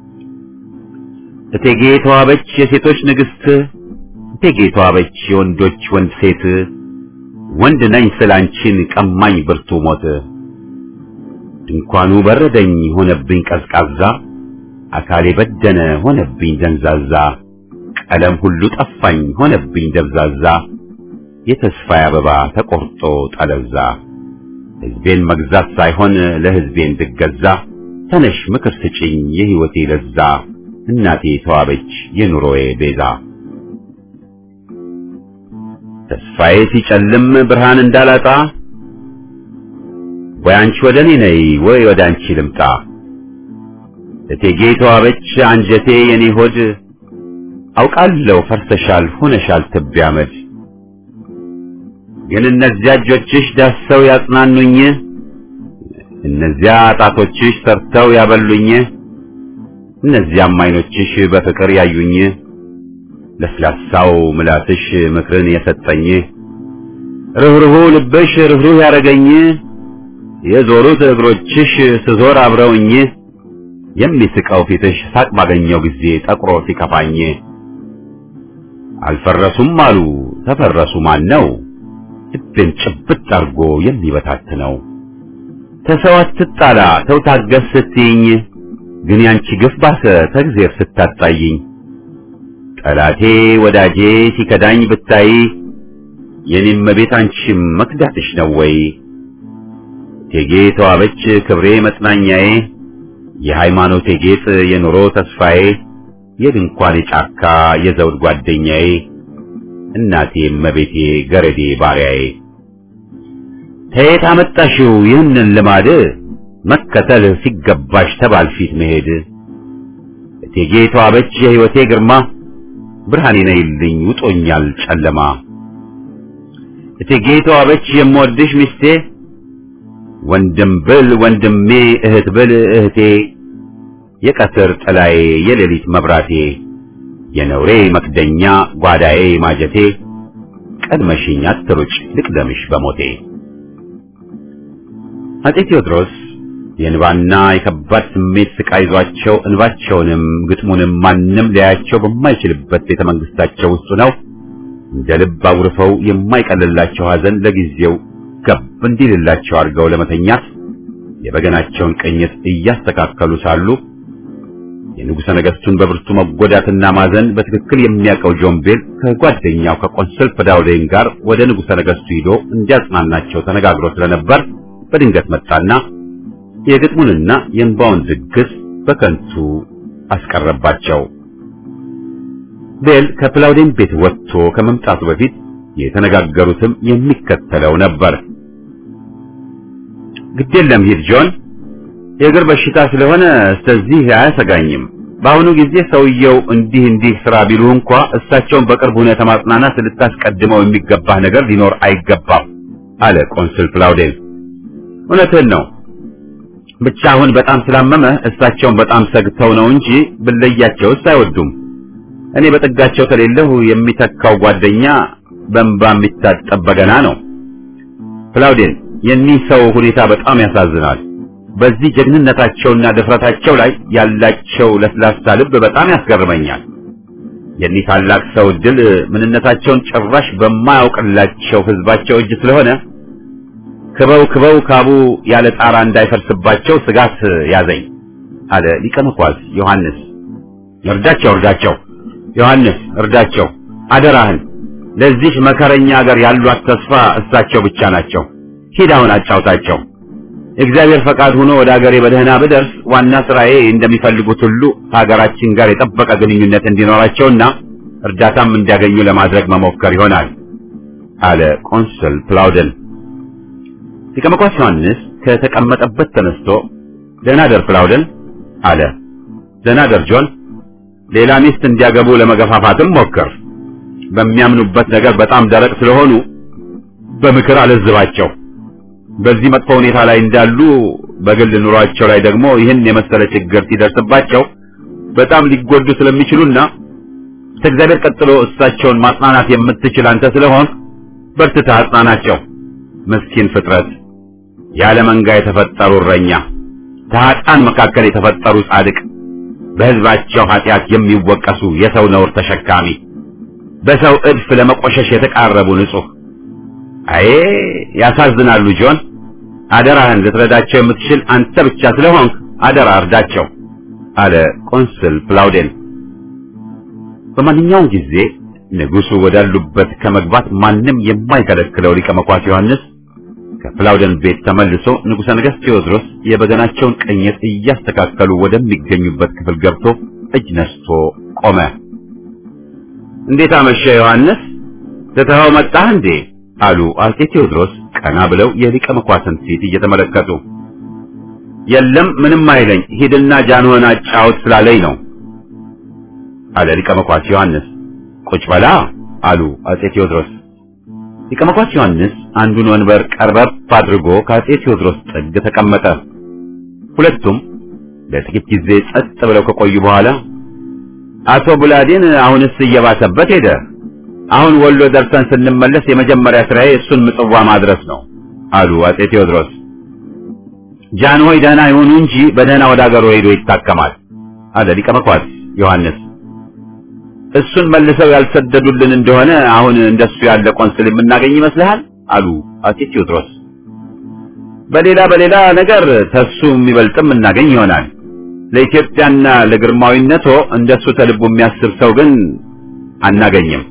እቴጌ ተዋበች የሴቶች ንግሥት፣ እቴጌ ተዋበች የወንዶች ወንድ ሴት፣ ወንድ ነኝ ስላንቺን ቀማኝ ብርቱ ሞት። ድንኳኑ በረደኝ ሆነብኝ ቀዝቃዛ፣ አካሌ በደነ ሆነብኝ ደንዛዛ፣ ቀለም ሁሉ ጠፋኝ ሆነብኝ ደብዛዛ፣ የተስፋዬ አበባ ተቆርጦ ጠለዛ። ሕዝቤን መግዛት ሳይሆን ለሕዝቤ እንድገዛ፣ ተነሽ ምክር ስጭኝ የሕይወቴ ለዛ፣ እናቴ ተዋበች የኑሮዬ ቤዛ። ተስፋዬ ሲጨልም ብርሃን እንዳላጣ ወይ አንቺ ወደ እኔ ነይ ወይ ወደ አንቺ ልምጣ። እቴጌ ተዋበች አንጀቴ የኔ ሆድ አውቃለሁ ፈርሰሻል ሆነሻል ትቢያ አመድ። ግን እነዚያ እጆችሽ ዳሰው ያጽናኑኝ፣ እነዚያ ጣቶችሽ ሰርተው ያበሉኝ፣ እነዚያም ዓይኖችሽ በፍቅር ያዩኝ፣ ለስላሳው ምላስሽ ምክርን የሰጠኝ፣ ርኅሩሁ ልብሽ ርኅሩህ ያረገኝ፣ የዞሩት እግሮችሽ ስዞር አብረውኝ፣ የሚስቀው ፊትሽ ሳቅ ባገኘው ጊዜ ጠቁሮ ሲከፋኝ፣ አልፈረሱም አሉ ተፈረሱ ማን ነው ልቤን ጭብጥ አርጎ የሚበታትነው? ተሰው አትጣላ ተው ታገስ ስትይኝ፣ ግን ያንቺ ግፍ ባሰ ተግዜር ስታጣይኝ። ጠላቴ ወዳጄ ሲከዳኝ ብታይ፣ የኔም ቤት አንቺም መክዳትሽ ነው ወይ? እቴጌ ተዋበች ክብሬ መጽናኛዬ፣ የሃይማኖቴ ጌጥ የኑሮ ተስፋዬ፣ የድንኳኔ ጫካ የዘውድ ጓደኛዬ እናቴ እመቤቴ ገረዴ ባሪያዬ ከየት አመጣሽው ይህንን ልማድ መከተል ሲገባሽ ተባል ፊት መሄድ እቴጌ ተዋበች የሕይወቴ ግርማ ብርሃኔ ነይልኝ ውጦኛል ጨለማ እቴጌ ተዋበች የምወድሽ ሚስቴ ወንድም ብል ወንድሜ እህት ብል እህቴ የቀትር ጥላዬ የሌሊት መብራቴ የነውሬ መክደኛ ጓዳዬ ማጀቴ ቀድመሽኝ አትሩጭ ልቅደምሽ በሞቴ። አጤ ቴዎድሮስ የእንባና የከባድ ስሜት ስቃይ ይዟቸው እንባቸውንም ግጥሙንም ማንም ሊያያቸው በማይችልበት ቤተ መንግስታቸው ውስጥ ነው እንደ ልብ አጉርፈው የማይቀልላቸው ሐዘን ለጊዜው ገብ እንዲልላቸው አድርገው ለመተኛት የበገናቸውን ቅኝት እያስተካከሉ ሳሉ የንጉሠ ነገሥቱን በብርቱ መጎዳትና ማዘን በትክክል የሚያውቀው ጆምቤል ከጓደኛው ከቆንስል ፕላውዴን ጋር ወደ ንጉሠ ነገሥቱ ሂዶ እንዲያጽናናቸው ተነጋግሮ ስለነበር በድንገት መጣና የግጥሙንና የእንባውን ዝግስ በከንቱ አስቀረባቸው። ቤል ከፕላውዴን ቤት ወጥቶ ከመምጣቱ በፊት የተነጋገሩትም የሚከተለው ነበር። ግድ የለም ሂድ ጆን የእግር በሽታ ስለሆነ ስለዚህ አያሰጋኝም። በአሁኑ ጊዜ ሰውየው እንዲህ እንዲህ ስራ ቢሉ እንኳ እሳቸውን በቅርብ ሁኔታ ማጽናናት ልታስቀድመው የሚገባህ ነገር ሊኖር አይገባም አለ ቆንስል ፕላውዴን። እውነትህን ነው። ብቻ አሁን በጣም ስላመመ እሳቸውን በጣም ሰግተው ነው እንጂ ብለያቸውስ አይወዱም። እኔ በጥጋቸው ከሌለሁ የሚተካው ጓደኛ በእንባ የሚታጠብ በገና ነው። ፕላውዴን የኒህ ሰው ሁኔታ በጣም ያሳዝናል። በዚህ ጀግንነታቸውና ድፍረታቸው ላይ ያላቸው ለስላሳ ልብ በጣም ያስገርመኛል። የኒህ ታላቅ ሰው ድል ምንነታቸውን ጭራሽ በማያውቅላቸው ህዝባቸው እጅ ስለሆነ ክበው ክበው ካቡ ያለ ጣራ እንዳይፈርስባቸው ስጋት ያዘኝ አለ ሊቀ መኳስ ዮሐንስ። እርዳቸው እርዳቸው፣ ዮሐንስ እርዳቸው፣ አደራህን። ለዚህ መከረኛ ሀገር ያሏት ተስፋ እሳቸው ብቻ ናቸው። ሂድ አሁን አጫውታቸው። እግዚአብሔር ፈቃድ ሆኖ ወደ ሀገሬ በደህና ብደርስ ዋና ስራዬ እንደሚፈልጉት ሁሉ ከሀገራችን ጋር የጠበቀ ግንኙነት እንዲኖራቸውና እርዳታም እንዲያገኙ ለማድረግ መሞከር ይሆናል አለ ቆንስል ፕላውደን። ሊቀ መኳስ ዮሐንስ ከተቀመጠበት ተነስቶ ደህና ደር ፕላውደን አለ። ደህና ደር ጆን። ሌላ ሚስት እንዲያገቡ ለመገፋፋትም ሞክር። በሚያምኑበት ነገር በጣም ደረቅ ስለሆኑ በምክር አለዝባቸው። በዚህ መጥፎ ሁኔታ ላይ እንዳሉ በግል ኑሯቸው ላይ ደግሞ ይህን የመሰለ ችግር ሲደርስባቸው በጣም ሊጎዱ ስለሚችሉና ከእግዚአብሔር ቀጥሎ እሳቸውን ማጽናናት የምትችል አንተ ስለሆን በርትተህ አጽናናቸው። ምስኪን ፍጥረት፣ ያለ መንጋ የተፈጠሩ እረኛ፣ ከኃጥአን መካከል የተፈጠሩ ጻድቅ፣ በሕዝባቸው ኃጢአት የሚወቀሱ የሰው ነውር ተሸካሚ፣ በሰው እድፍ ለመቆሸሽ የተቃረቡ ንጹሕ አዬ ያሳዝናሉ። ጆን አደራህን ልትረዳቸው የምትችል አንተ ብቻ ስለሆንክ አደራ እርዳቸው አለ ቆንስል ፕላውዴን። በማንኛውም ጊዜ ንጉሡ ወዳሉበት ከመግባት ማንም የማይከለክለው ሊቀ መኳስ ዮሐንስ ከፕላውደን ቤት ተመልሶ ንጉሠ ነገሥት ቴዎድሮስ የበገናቸውን ቅኝት እያስተካከሉ ወደሚገኙበት ክፍል ገብቶ እጅ ነስቶ ቆመ። እንዴት አመሸ ዮሐንስ? ትተኸው መጣህ እንዴ? አሉ አጼ ቴዎድሮስ ቀና ብለው የሊቀ መኳስን ፊት እየተመለከቱ። የለም ምንም አይለኝ፣ ሂድና ጃንሆን አጫውት ስላለኝ ነው አለ ሊቀ መኳስ ዮሐንስ። ቁጭ በላ አሉ አጼ ቴዎድሮስ። ሊቀ መኳስ ዮሐንስ አንዱን ወንበር ቀርበብ አድርጎ ከአጼ ቴዎድሮስ ጥግ ተቀመጠ። ሁለቱም ለጥቂት ጊዜ ጸጥ ብለው ከቆዩ በኋላ አቶ ቡላዴን አሁንስ እየባሰበት ሄደ አሁን ወሎ ደርሰን ስንመለስ የመጀመሪያ ስራዬ እሱን ምጽዋ ማድረስ ነው አሉ አጼ ቴዎድሮስ። ጃንሆይ ደህና ይሁኑ እንጂ በደህና ወደ አገሩ ሄዶ ይታከማል አለ ሊቀ መኳስ ዮሐንስ። እሱን መልሰው ያልሰደዱልን እንደሆነ አሁን እንደሱ ያለ ቆንስል የምናገኝ ይመስልሃል? አሉ አጼ ቴዎድሮስ። በሌላ በሌላ ነገር ተሱ የሚበልጥም እናገኝ ይሆናል። ለኢትዮጵያና ለግርማዊነቶ እንደሱ ተልቡ የሚያስብ ሰው ግን አናገኝም።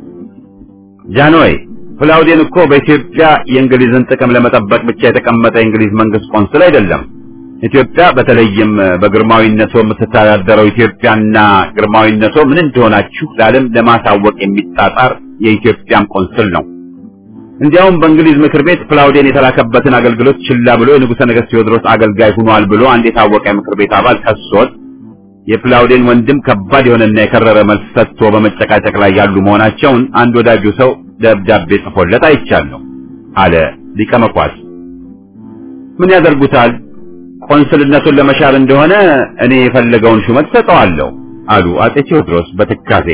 ጃንሆይ ፕላውዴን እኮ በኢትዮጵያ የእንግሊዝን ጥቅም ለመጠበቅ ብቻ የተቀመጠ የእንግሊዝ መንግስት ቆንስል አይደለም። ኢትዮጵያ በተለይም በግርማዊነቶ የምትተዳደረው ኢትዮጵያና ግርማዊነቶ ምን እንደሆናችሁ ለዓለም ለማሳወቅ የሚጣጣር የኢትዮጵያም ቆንስል ነው። እንዲያውም በእንግሊዝ ምክር ቤት ፕላውዴን የተላከበትን አገልግሎት ችላ ብሎ የንጉሠ ነገሥት ቴዎድሮስ አገልጋይ ሆኗል ብሎ አንድ የታወቀ የምክር ቤት አባል ከሶት የፕላውዴን ወንድም ከባድ የሆነና የከረረ መልስ ሰጥቶ በመጨቃጨቅ ላይ ያሉ መሆናቸውን አንድ ወዳጁ ሰው ደብዳቤ ጽፎለት አይቻለሁ አለ ሊቀ መኳስ። ምን ያደርጉታል? ቆንስልነቱን ለመሻር እንደሆነ እኔ የፈለገውን ሹመት ሰጠዋለሁ አሉ አጼ ቴዎድሮስ በትካዜ።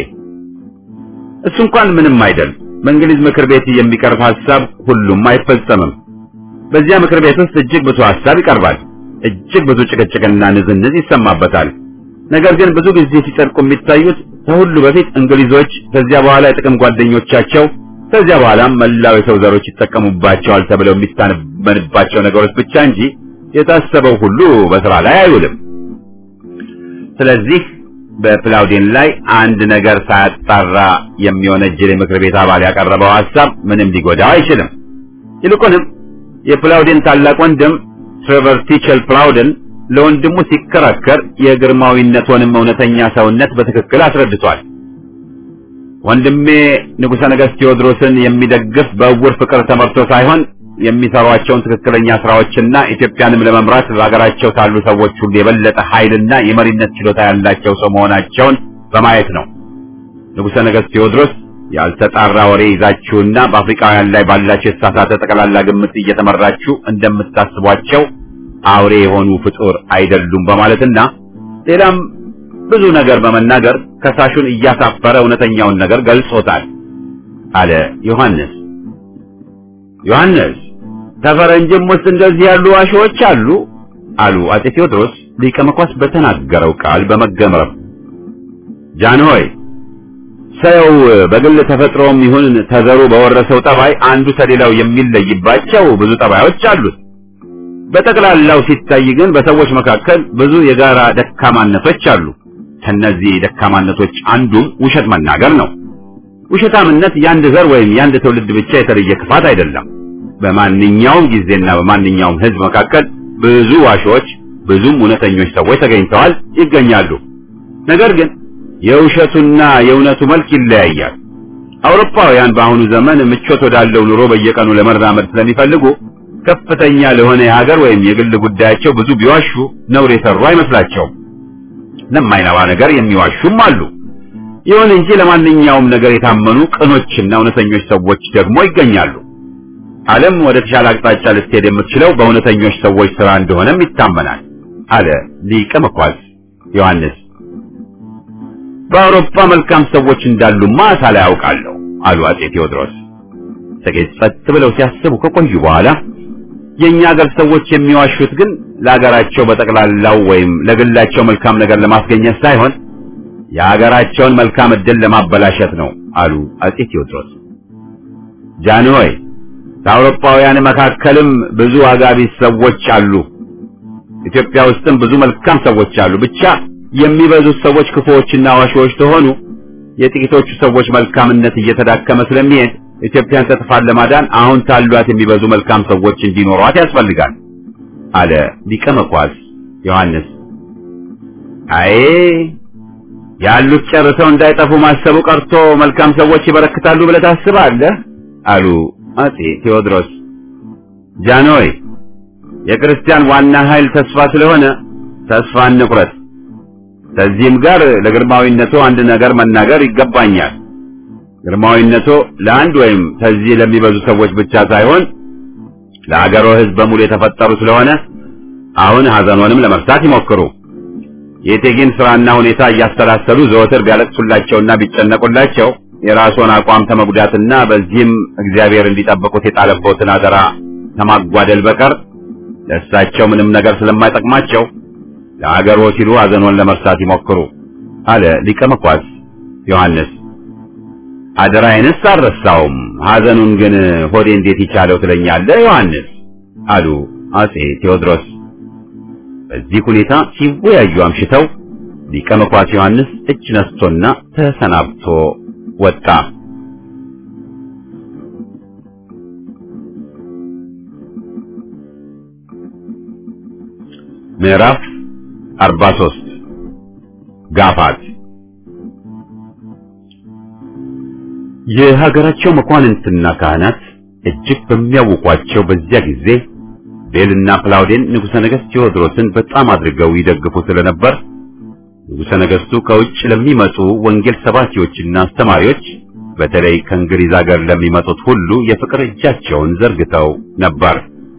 እሱ እንኳን ምንም አይደል። በእንግሊዝ ምክር ቤት የሚቀርብ ሐሳብ ሁሉም አይፈጸምም። በዚያ ምክር ቤት ውስጥ እጅግ ብዙ ሐሳብ ይቀርባል። እጅግ ብዙ ጭቅጭቅና ንዝንዝ ይሰማበታል። ነገር ግን ብዙ ጊዜ ሲጸድቁ የሚታዩት ከሁሉ በፊት እንግሊዞች፣ ከዚያ በኋላ የጥቅም ጓደኞቻቸው፣ ከዚያ በኋላም መላው የሰው ዘሮች ይጠቀሙባቸዋል ተብለው የሚታመንባቸው ነገሮች ብቻ እንጂ የታሰበው ሁሉ በስራ ላይ አይውልም። ስለዚህ በፕላውዴን ላይ አንድ ነገር ሳያጣራ የሚወነጅል የምክር ቤት አባል ያቀረበው ሐሳብ ምንም ሊጎዳው አይችልም። ይልቁንም የፕላውዴን ታላቅ ወንድም ትሬቨር ቲቸል ፕላውደን ለወንድሙ ሲከራከር የግርማዊነቱንም እውነተኛ ሰውነት በትክክል አስረድቷል። ወንድሜ ንጉሠ ነገሥት ቴዎድሮስን የሚደግፍ በእውር ፍቅር ተመርቶ ሳይሆን የሚሰሯቸውን ትክክለኛ ስራዎችና ኢትዮጵያንም ለመምራት በሀገራቸው ካሉ ሰዎች ሁሉ የበለጠ ኃይልና የመሪነት ችሎታ ያላቸው ሰው መሆናቸውን በማየት ነው። ንጉሠ ነገሥት ቴዎድሮስ ያልተጣራ ወሬ ይዛችሁና በአፍሪካውያን ላይ ባላችሁ የተሳሳተ ጠቅላላ ግምት እየተመራችሁ እንደምታስቧቸው አውሬ የሆኑ ፍጡር አይደሉም በማለትና ሌላም ብዙ ነገር በመናገር ከሳሹን እያሳፈረ እውነተኛውን ነገር ገልጾታል አለ ዮሐንስ። ዮሐንስ ከፈረንጅም ውስጥ እንደዚህ ያሉ ዋሾዎች አሉ። አሉ አጼ ቴዎድሮስ ሊቀ መኳስ በተናገረው ቃል በመገረም ጃንሆይ ሰው በግል ተፈጥሮም ይሁን ተዘሩ በወረሰው ጠባይ አንዱ ከሌላው የሚለይባቸው ብዙ ጠባዮች አሉት። በጠቅላላው ሲታይ ግን በሰዎች መካከል ብዙ የጋራ ደካማነቶች አሉ። ከነዚህ ደካማነቶች አንዱም ውሸት መናገር ነው። ውሸታምነት የአንድ ዘር ወይም የአንድ ትውልድ ብቻ የተለየ ክፋት አይደለም። በማንኛውም ጊዜና በማንኛውም ሕዝብ መካከል ብዙ ዋሾች፣ ብዙም እውነተኞች ሰዎች ተገኝተዋል፣ ይገኛሉ። ነገር ግን የውሸቱና የእውነቱ መልክ ይለያያል። አውሮፓውያን በአሁኑ ዘመን ምቾት ወዳለው ኑሮ በየቀኑ ለመራመድ ስለሚፈልጉ ከፍተኛ ለሆነ የሀገር ወይም የግል ጉዳያቸው ብዙ ቢዋሹ ነውር የሰሩ አይመስላቸውም። ለማይነባ ነገር የሚዋሹም አሉ። ይሁን እንጂ ለማንኛውም ነገር የታመኑ ቅኖችና እውነተኞች ሰዎች ደግሞ ይገኛሉ። ዓለም ወደ ተሻለ አቅጣጫ ልትሄድ የምትችለው በእውነተኞች ሰዎች ሥራ እንደሆነም ይታመናል አለ ሊቀ መኳስ ዮሐንስ። በአውሮፓ መልካም ሰዎች እንዳሉማ ሳላይ ያውቃለሁ አሉ አጼ ቴዎድሮስ። ጥቂት ጸጥ ብለው ሲያስቡ ከቆዩ በኋላ የእኛ ሀገር ሰዎች የሚዋሹት ግን ለሀገራቸው በጠቅላላው ወይም ለግላቸው መልካም ነገር ለማስገኘት ሳይሆን የሀገራቸውን መልካም ዕድል ለማበላሸት ነው አሉ አጼ ቴዎድሮስ። ጃንሆይ ከአውሮፓውያን መካከልም ብዙ አጋቢስ ሰዎች አሉ። ኢትዮጵያ ውስጥም ብዙ መልካም ሰዎች አሉ። ብቻ የሚበዙት ሰዎች ክፉዎችና ዋሾዎች ተሆኑ የጥቂቶቹ ሰዎች መልካምነት እየተዳከመ ስለሚሄድ ኢትዮጵያን ከጥፋት ለማዳን አሁን ካሏት የሚበዙ መልካም ሰዎች እንዲኖሯት ያስፈልጋል አለ ሊቀ መኳስ ዮሐንስ። አይ ያሉት ጨርሰው እንዳይጠፉ ማሰቡ ቀርቶ መልካም ሰዎች ይበረክታሉ ብለህ ታስባለህ? አሉ አጼ ቴዎድሮስ። ጃንሆይ የክርስቲያን ዋና ኃይል ተስፋ ስለሆነ ተስፋ እንቁረጥ። ከዚህም ጋር ለግርማዊነቱ አንድ ነገር መናገር ይገባኛል። ግርማዊነቱ ለአንድ ወይም ከዚህ ለሚበዙ ሰዎች ብቻ ሳይሆን ለአገሮ ሕዝብ በሙሉ የተፈጠሩ ስለሆነ አሁን ሐዘኖንም ለመርሳት ይሞክሩ። የእቴጌን ስራና ሁኔታ እያሰላሰሉ ዘወትር ቢያለቅሱላቸውና ቢጨነቁላቸው የራስዎን አቋም ተመጉዳትና በዚህም እግዚአብሔር እንዲጠብቁት የጣለበትን አደራ ከማጓደል በቀር ለእሳቸው ምንም ነገር ስለማይጠቅማቸው ለአገሮ ሲሉ ሐዘኖን ለመርሳት ይሞክሩ አለ ሊቀ መኳስ ዮሐንስ። አደራዬንስ አልረሳውም፣ ሐዘኑን ግን ሆዴ እንዴት ይቻለው ትለኛለህ ዮሐንስ አሉ አጼ ቴዎድሮስ። በዚህ ሁኔታ ሲወያዩ አምሽተው ሊቀ መኳስ ዮሐንስ እጅ ነስቶና ተሰናብቶ ወጣ። ምዕራፍ 43 ጋፋት የሀገራቸው መኳንንትና ካህናት እጅግ በሚያውቋቸው በዚያ ጊዜ ቤልና ፕላውዴን ንጉሠ ነገሥት ቴዎድሮስን በጣም አድርገው ይደግፉ ስለነበር ንጉሠ ነገሥቱ ከውጭ ለሚመጡ ወንጌል ሰባኪዎችና አስተማሪዎች በተለይ ከእንግሊዝ ሀገር ለሚመጡት ሁሉ የፍቅር እጃቸውን ዘርግተው ነበር።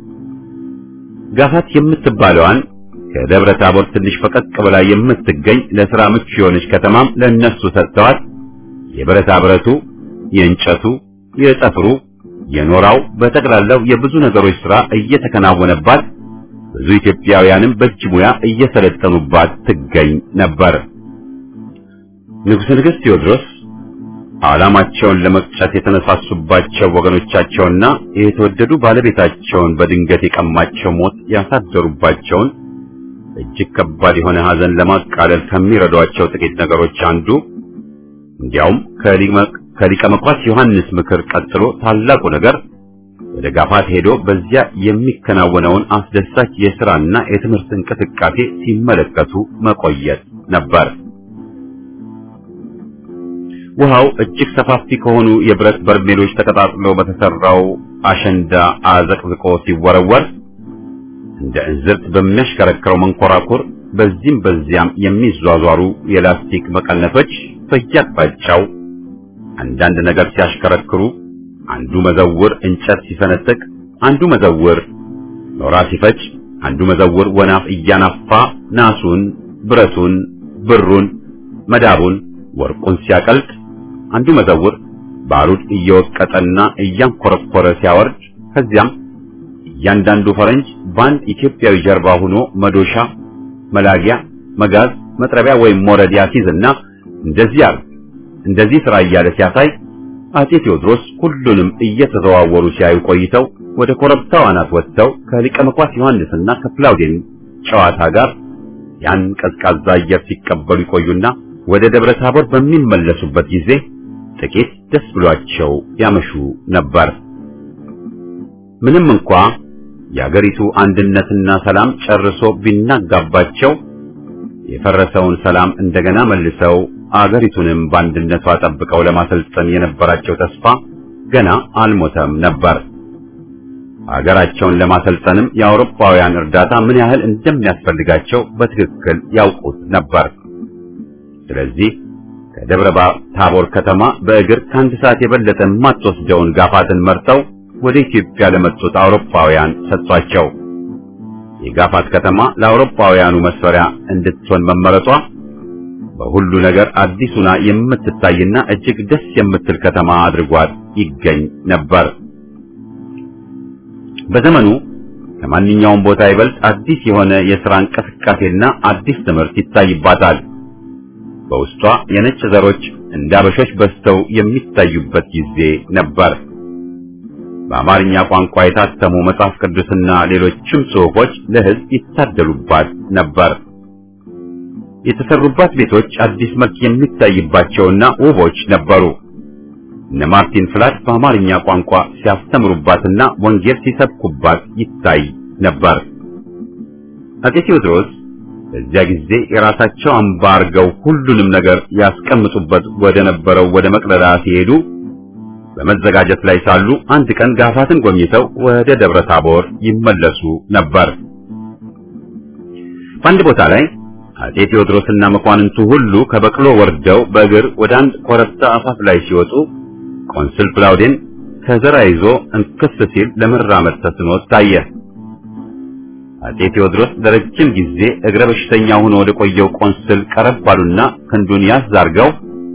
ጋፋት የምትባለዋን ከደብረ ታቦር ትንሽ ፈቀቅ ብላ የምትገኝ ለሥራ ምቹ የሆነች ከተማም ለእነሱ ሰጥተዋት የብረታ ብረቱ፣ የእንጨቱ፣ የጠፍሩ፣ የኖራው በጠቅላላው የብዙ ነገሮች ሥራ እየተከናወነባት ብዙ ኢትዮጵያውያንም በእጅ ሙያ እየሰለጠኑባት ትገኝ ነበር። ንጉሠ ነገሥት ቴዎድሮስ ዓላማቸውን ለመቅጨት የተነሳሱባቸው ወገኖቻቸውና የተወደዱ ባለቤታቸውን በድንገት የቀማቸው ሞት ያሳደሩባቸውን እጅግ ከባድ የሆነ ሐዘን ለማቃለል ከሚረዷቸው ጥቂት ነገሮች አንዱ እንዲያውም ከሊቀ መኳስ ዮሐንስ ምክር ቀጥሎ ታላቁ ነገር ወደ ጋፋት ሄዶ በዚያ የሚከናወነውን አስደሳች የሥራና የትምህርት እንቅስቃሴ ሲመለከቱ መቆየት ነበር። ውሃው እጅግ ሰፋፊ ከሆኑ የብረት በርሜሎች ተቀጣጥሎ በተሰራው አሸንዳ አዘቅዝቆ ሲወረወር እንደ እንዝርት በሚያሽከረክረው መንኮራኩር በዚህም በዚያም የሚዟዟሩ የላስቲክ መቀነቶች በየአቅጣጫው አንዳንድ ነገር ሲያሽከረክሩ አንዱ መዘውር እንጨት ሲሰነጥቅ፣ አንዱ መዘውር ኖራ ሲፈጭ፣ አንዱ መዘውር ወናፍ እያናፋ ናሱን፣ ብረቱን፣ ብሩን፣ መዳቡን፣ ወርቁን ሲያቀልጥ፣ አንዱ መዘውር ባሩድ እየወቀጠና እያንኮረኮረ ሲያወርድ፣ ከዚያም እያንዳንዱ ፈረንጅ በአንድ ኢትዮጵያዊ ጀርባ ሆኖ መዶሻ፣ መላጊያ፣ መጋዝ፣ መጥረቢያ ወይም ሞረድ ያሲዝና እንደዚህ አርግ እንደዚህ ስራ እያለ ሲያሳይ አጼ ቴዎድሮስ ሁሉንም እየተዘዋወሩ ሲያዩ ቆይተው ወደ ኮረብታው አናት ወጥተው ከሊቀ መኳስ ዮሐንስና ከፕላውዴን ጨዋታ ጋር ያን ቀዝቃዛ አየር ሲቀበሉ ይቆዩና ወደ ደብረ ታቦር በሚመለሱበት ጊዜ ጥቂት ደስ ብሏቸው ያመሹ ነበር። ምንም እንኳ የአገሪቱ አንድነትና ሰላም ጨርሶ ቢናጋባቸው የፈረሰውን ሰላም እንደገና መልሰው አገሪቱንም በአንድነቷ ጠብቀው ለማሰልጠን የነበራቸው ተስፋ ገና አልሞተም ነበር። አገራቸውን ለማሰልጠንም የአውሮፓውያን እርዳታ ምን ያህል እንደሚያስፈልጋቸው በትክክል ያውቁት ነበር። ስለዚህ ከደብረ ታቦር ከተማ በእግር ከአንድ ሰዓት የበለጠ የማትወስደውን ጋፋትን መርጠው ወደ ኢትዮጵያ ለመጡት አውሮፓውያን ሰጥቷቸው የጋፋት ከተማ ለአውሮፓውያኑ መስፈሪያ እንድትሆን መመረጧ በሁሉ ነገር አዲሱና የምትታይና እጅግ ደስ የምትል ከተማ አድርጓት ይገኝ ነበር። በዘመኑ ከማንኛውም ቦታ ይበልጥ አዲስ የሆነ የሥራ እንቅስቃሴና አዲስ ትምህርት ይታይባታል። በውስጧ የነጭ ዘሮች እንደ አበሾች በዝተው የሚታዩበት ጊዜ ነበር። በአማርኛ ቋንቋ የታተሙ መጽሐፍ ቅዱስና ሌሎችም ጽሑፎች ለሕዝብ ይታደሉባት ነበር። የተሰሩባት ቤቶች አዲስ መልክ የሚታይባቸውና ውቦች ነበሩ። እነ ማርቲን ፍላት በአማርኛ ቋንቋ ሲያስተምሩባትና ወንጌል ሲሰብኩባት ይታይ ነበር። አጼ ቴዎድሮስ በዚያ ጊዜ የራሳቸው አምባ አርገው ሁሉንም ነገር ያስቀምጡበት ወደ ነበረው ወደ መቅደላ ሲሄዱ በመዘጋጀት ላይ ሳሉ አንድ ቀን ጋፋትን ጎብኝተው ወደ ደብረ ታቦር ይመለሱ ነበር። በአንድ ቦታ ላይ አጼ ቴዎድሮስና መኳንንቱ ሁሉ ከበቅሎ ወርደው በእግር ወደ አንድ ኮረብታ አፋፍ ላይ ሲወጡ ቆንስል ፕላውዴን ከዘራ ይዞ እንክስ ሲል ለመራመድ ተስኖት ታየ። አጼ ቴዎድሮስ ለረጅም ጊዜ እግረ በሽተኛ ሆኖ ወደ ቆየው ቆንስል ቀረብ ባሉና ክንዱን ያዝ አድርገው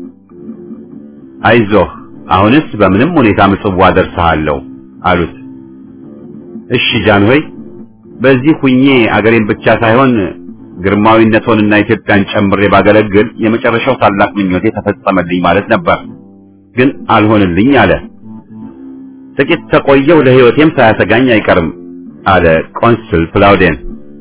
አይዞህ አሁንስ በምንም ሁኔታ ምጽዋ ደርሰሃለሁ አሉት። እሺ ጃንሆይ፣ በዚህ ሁኜ አገሬን ብቻ ሳይሆን ግርማዊነቶንና ኢትዮጵያን ጨምሬ ባገለግል የመጨረሻው ታላቅ ምኞቴ ተፈጸመልኝ ማለት ነበር። ግን አልሆንልኝ አለ። ጥቂት ተቆየው ለሕይወቴም ሳያሰጋኝ አይቀርም አለ ቆንስል ፕላውዴን።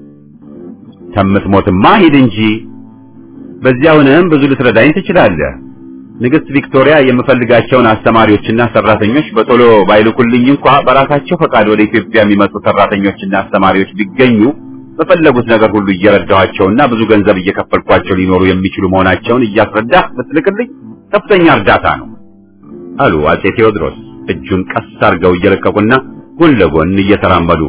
ከምትሞትማ ሂድ እንጂ በዚያውንም ብዙ ልትረዳኝ ትችላለህ። ንግሥት ቪክቶሪያ የምፈልጋቸውን አስተማሪዎችና ሰራተኞች በቶሎ ባይልኩልኝ እንኳ በራሳቸው ፈቃድ ወደ ኢትዮጵያ የሚመጡ ሰራተኞችና አስተማሪዎች ቢገኙ በፈለጉት ነገር ሁሉ እየረዳኋቸውና ብዙ ገንዘብ እየከፈልኳቸው ሊኖሩ የሚችሉ መሆናቸውን እያስረዳህ ብትልክልኝ ከፍተኛ እርዳታ ነው አሉ አጼ ቴዎድሮስ እጁን ቀስ አድርገው እየለቀቁና ጎን ለጎን እየተራመዱ።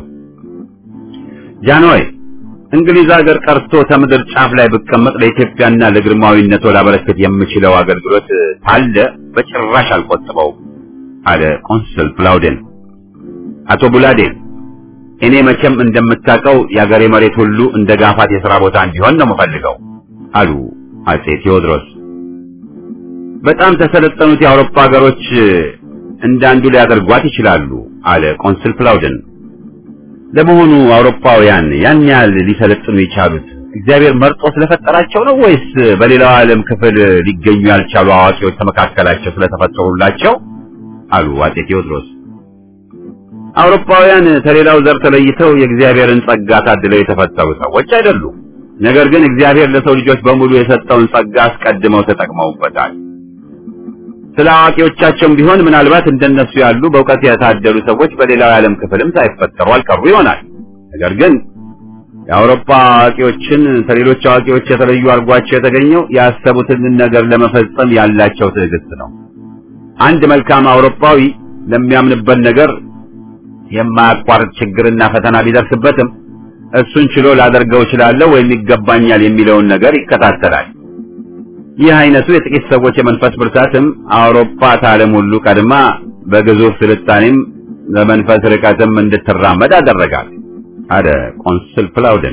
ጃንሆይ እንግሊዝ ሀገር ቀርቶ ከምድር ጫፍ ላይ ብቀመጥ ለኢትዮጵያና ለግርማዊነቶ ላበረከት የምችለው አገልግሎት ካለ በጭራሽ አልቆጥበው አለ ቆንስል ፕላውዴን። አቶ ቡላዴን እኔ መቼም እንደምታውቀው የአገሬ መሬት ሁሉ እንደ ጋፋት የሥራ ቦታ እንዲሆን ነው የምፈልገው አሉ አጼ ቴዎድሮስ። በጣም ተሰለጠኑት የአውሮፓ ሀገሮች እንዳንዱ ሊያደርጓት ይችላሉ አለ ቆንስል ፕላውደን። ለመሆኑ አውሮፓውያን ያን ያህል ሊሰለጥኑ የቻሉት እግዚአብሔር መርጦ ስለፈጠራቸው ነው ወይስ በሌላው ዓለም ክፍል ሊገኙ ያልቻሉ አዋቂዎች ከመካከላቸው ስለተፈጠሩላቸው? አሉ አጼ ቴዎድሮስ። አውሮፓውያን ከሌላው ዘር ተለይተው የእግዚአብሔርን ጸጋ ታድለው የተፈጠሩ ሰዎች አይደሉም። ነገር ግን እግዚአብሔር ለሰው ልጆች በሙሉ የሰጠውን ጸጋ አስቀድመው ተጠቅመውበታል። ስለ አዋቂዎቻቸውም ቢሆን ምናልባት እንደነሱ ያሉ በእውቀት የታደሉ ሰዎች በሌላው የዓለም ክፍልም ሳይፈጠሩ አልቀሩ ይሆናል። ነገር ግን የአውሮፓ አዋቂዎችን ከሌሎች አዋቂዎች የተለዩ አድርጓቸው የተገኘው ያሰቡትን ነገር ለመፈጸም ያላቸው ትዕግስት ነው። አንድ መልካም አውሮፓዊ ለሚያምንበት ነገር የማያቋርጥ ችግርና ፈተና ቢደርስበትም እሱን ችሎ ላደርገው እችላለሁ ወይም ይገባኛል የሚለውን ነገር ይከታተላል። ይህ አይነቱ የጥቂት ሰዎች የመንፈስ ብርታትም አውሮፓ ከዓለም ሁሉ ቀድማ በግዙፍ ስልጣኔም በመንፈስ ርቀትም እንድትራመድ አደረጋል አለ ቆንስል ፕላውደን።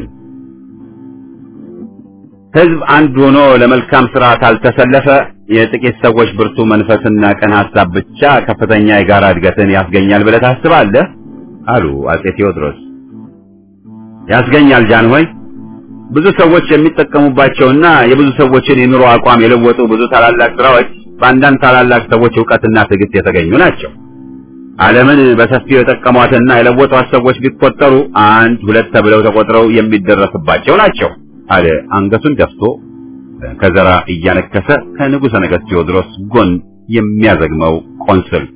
ሕዝብ አንድ ሆኖ ለመልካም ስራ ካልተሰለፈ የጥቂት ሰዎች ብርቱ መንፈስና ቀን ሐሳብ ብቻ ከፍተኛ የጋራ እድገትን ያስገኛል ብለህ ታስባለህ? አሉ አጼ ቴዎድሮስ። ያስገኛል ጃንሆይ ብዙ ሰዎች የሚጠቀሙባቸውና የብዙ ሰዎችን የኑሮ አቋም የለወጡ ብዙ ታላላቅ ስራዎች በአንዳንድ ታላላቅ ሰዎች እውቀትና ትዕግስት የተገኙ ናቸው። ዓለምን በሰፊው የጠቀሟትና የለወጧት ሰዎች ቢቆጠሩ አንድ ሁለት ተብለው ተቆጥረው የሚደረስባቸው ናቸው አለ አንገቱን ደፍቶ ከዘራ እያነከሰ ከንጉሠ ነገሥት ቴዎድሮስ ጎን የሚያዘግመው ቆንስል።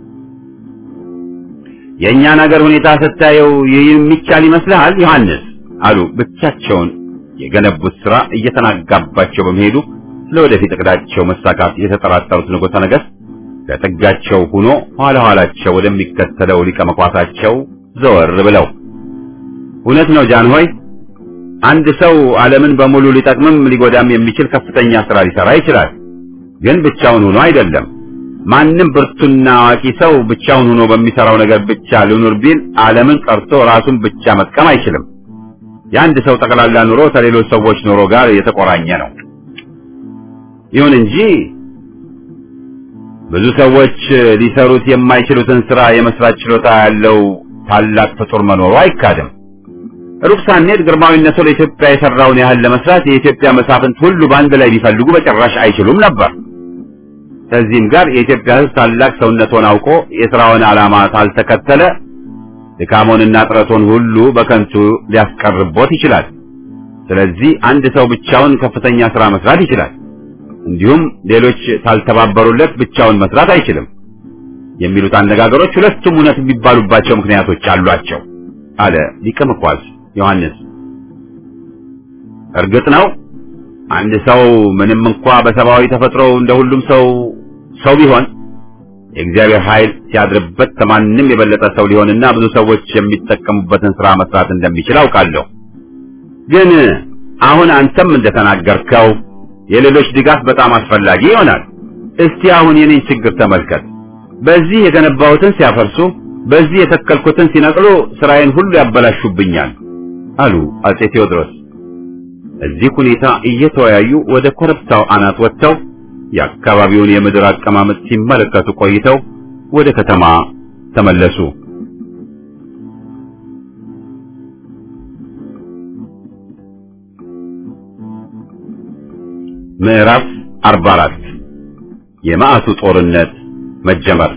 የእኛን ሀገር ሁኔታ ስታየው ይህ የሚቻል ይመስልሃል ዮሐንስ? አሉ ብቻቸውን የገነቡት ሥራ እየተናጋባቸው በመሄዱ ለወደፊት እቅዳቸው መሳካት የተጠራጠሩት ንጉሠ ነገሥት ለጥጋቸው ሆኖ ኋላ ኋላቸው ወደሚከተለው ሊቀ መኳሳቸው ዘወር ብለው እውነት ነው ጃንሆይ፣ አንድ ሰው ዓለምን በሙሉ ሊጠቅምም ሊጎዳም የሚችል ከፍተኛ ሥራ ሊሠራ ይችላል። ግን ብቻውን ሆኖ አይደለም። ማንም ብርቱና አዋቂ ሰው ብቻውን ሆኖ በሚሠራው ነገር ብቻ ልኑር ቢል ዓለምን ቀርቶ ራሱን ብቻ መጥቀም አይችልም። የአንድ ሰው ጠቅላላ ኑሮ ከሌሎች ሰዎች ኑሮ ጋር የተቆራኘ ነው። ይሁን እንጂ ብዙ ሰዎች ሊሰሩት የማይችሉትን ሥራ የመስራት ችሎታ ያለው ታላቅ ፍጡር መኖሩ አይካድም። ሩቅ ሳንሄድ ግርማዊነቱ ለኢትዮጵያ የሠራውን ያህል ለመስራት የኢትዮጵያ መሳፍንት ሁሉ በአንድ ላይ ቢፈልጉ በጭራሽ አይችሉም ነበር። ከዚህም ጋር የኢትዮጵያ ሕዝብ ታላቅ ሰውነቱን አውቆ የሥራውን ዓላማ ካልተከተለ ድካሞንና ጥረቱን ሁሉ በከንቱ ሊያስቀርቦት ይችላል። ስለዚህ አንድ ሰው ብቻውን ከፍተኛ ሥራ መስራት ይችላል። እንዲሁም ሌሎች ካልተባበሩለት ብቻውን መስራት አይችልም የሚሉት አነጋገሮች ሁለቱም እውነት የሚባሉባቸው ምክንያቶች አሏቸው አለ ሊቀ መኳስ ዮሐንስ። እርግጥ ነው አንድ ሰው ምንም እንኳ በሰብአዊ ተፈጥሮ እንደ ሁሉም ሰው ሰው ቢሆን የእግዚአብሔር ኃይል ሲያድርበት ከማንም የበለጠ ሰው ሊሆንና ብዙ ሰዎች የሚጠቀሙበትን ሥራ መስራት እንደሚችል አውቃለሁ። ግን አሁን አንተም እንደተናገርከው የሌሎች ድጋፍ በጣም አስፈላጊ ይሆናል። እስቲ አሁን የኔን ችግር ተመልከት። በዚህ የገነባሁትን ሲያፈርሱ፣ በዚህ የተከልኩትን ሲነቅሉ ስራዬን ሁሉ ያበላሹብኛል አሉ አጼ ቴዎድሮስ። እዚህ ሁኔታ እየተወያዩ ወደ ኮረብታው አናት ወጥተው የአካባቢውን የምድር አቀማመጥ ሲመለከቱ ቆይተው ወደ ከተማ ተመለሱ። ምዕራፍ 44 የመዓቱ ጦርነት መጀመር።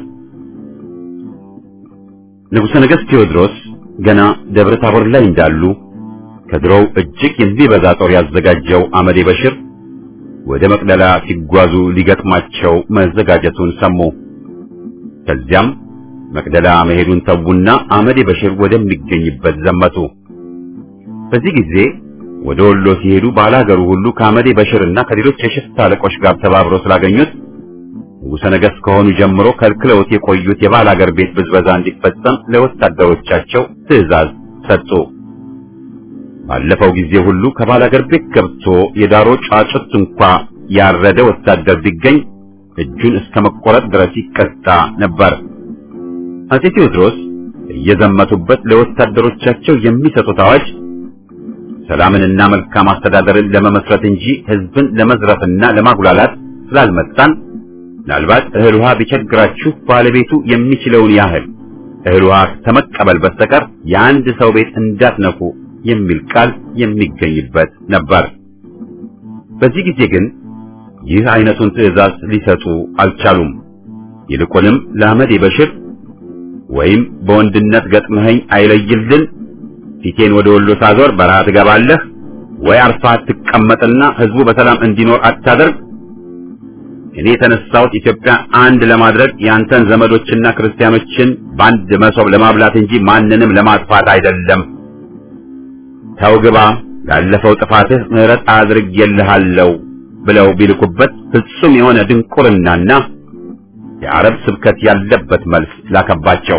ንጉሠ ነገሥት ቴዎድሮስ ገና ደብረ ታቦር ላይ እንዳሉ ከድሮው እጅግ የሚበዛ ጦር ያዘጋጀው አመዴ በሽር ወደ መቅደላ ሲጓዙ ሊገጥማቸው መዘጋጀቱን ሰሙ። ከዚያም መቅደላ መሄዱን ተዉና አመዴ በሽር ወደሚገኝበት ዘመቱ። በዚህ ጊዜ ወደ ወሎ ሲሄዱ ባላገሩ ሁሉ ከአመዴ በሽርና ከሌሎች የሽፍታ አለቆች ጋር ተባብረው ስላገኙት ንጉሠ ነገሥት ከሆኑ ጀምሮ ከልክለውት የቆዩት የባላገር ቤት ብዝበዛ እንዲፈጸም ለወታደሮቻቸው ትዕዛዝ ሰጡ። ባለፈው ጊዜ ሁሉ ከባላገር ቤት ገብቶ የዳሮ ጫጩት እንኳ ያረደ ወታደር ቢገኝ እጁን እስከ መቆረጥ ድረስ ይቀጣ ነበር። አጼ ቴዎድሮስ እየዘመቱበት ለወታደሮቻቸው የሚሰጡት አዋጅ ሰላምንና መልካም አስተዳደርን ለመመስረት እንጂ ሕዝብን ለመዝረፍና ለማጉላላት ስላልመጣን ምናልባት እህል ውሃ ቢቸግራችሁ ባለቤቱ የሚችለውን ያህል እህል ውሃ ከመቀበል በስተቀር የአንድ ሰው ቤት እንዳትነኩ የሚል ቃል የሚገኝበት ነበር። በዚህ ጊዜ ግን ይህ አይነቱን ትዕዛዝ ሊሰጡ አልቻሉም። ይልቁንም ለአመዴ በሽር ወይም በወንድነት ገጥመኸኝ አይለይልን ፊቴን ወደ ወሎ ሳዞር በረሃ ትገባለህ ወይ አርፋ ትቀመጥና ህዝቡ በሰላም እንዲኖር አታደርግ። እኔ የተነሳሁት ኢትዮጵያ አንድ ለማድረግ ያንተን ዘመዶችና ክርስቲያኖችን በአንድ መሶብ ለማብላት እንጂ ማንንም ለማጥፋት አይደለም። ተው ግባ፣ ላለፈው ጥፋትህ ምሕረት አድርጌልሃለሁ ብለው ቢልኩበት ፍጹም የሆነ ድንቁርናና የአረብ ስብከት ያለበት መልስ ላከባቸው።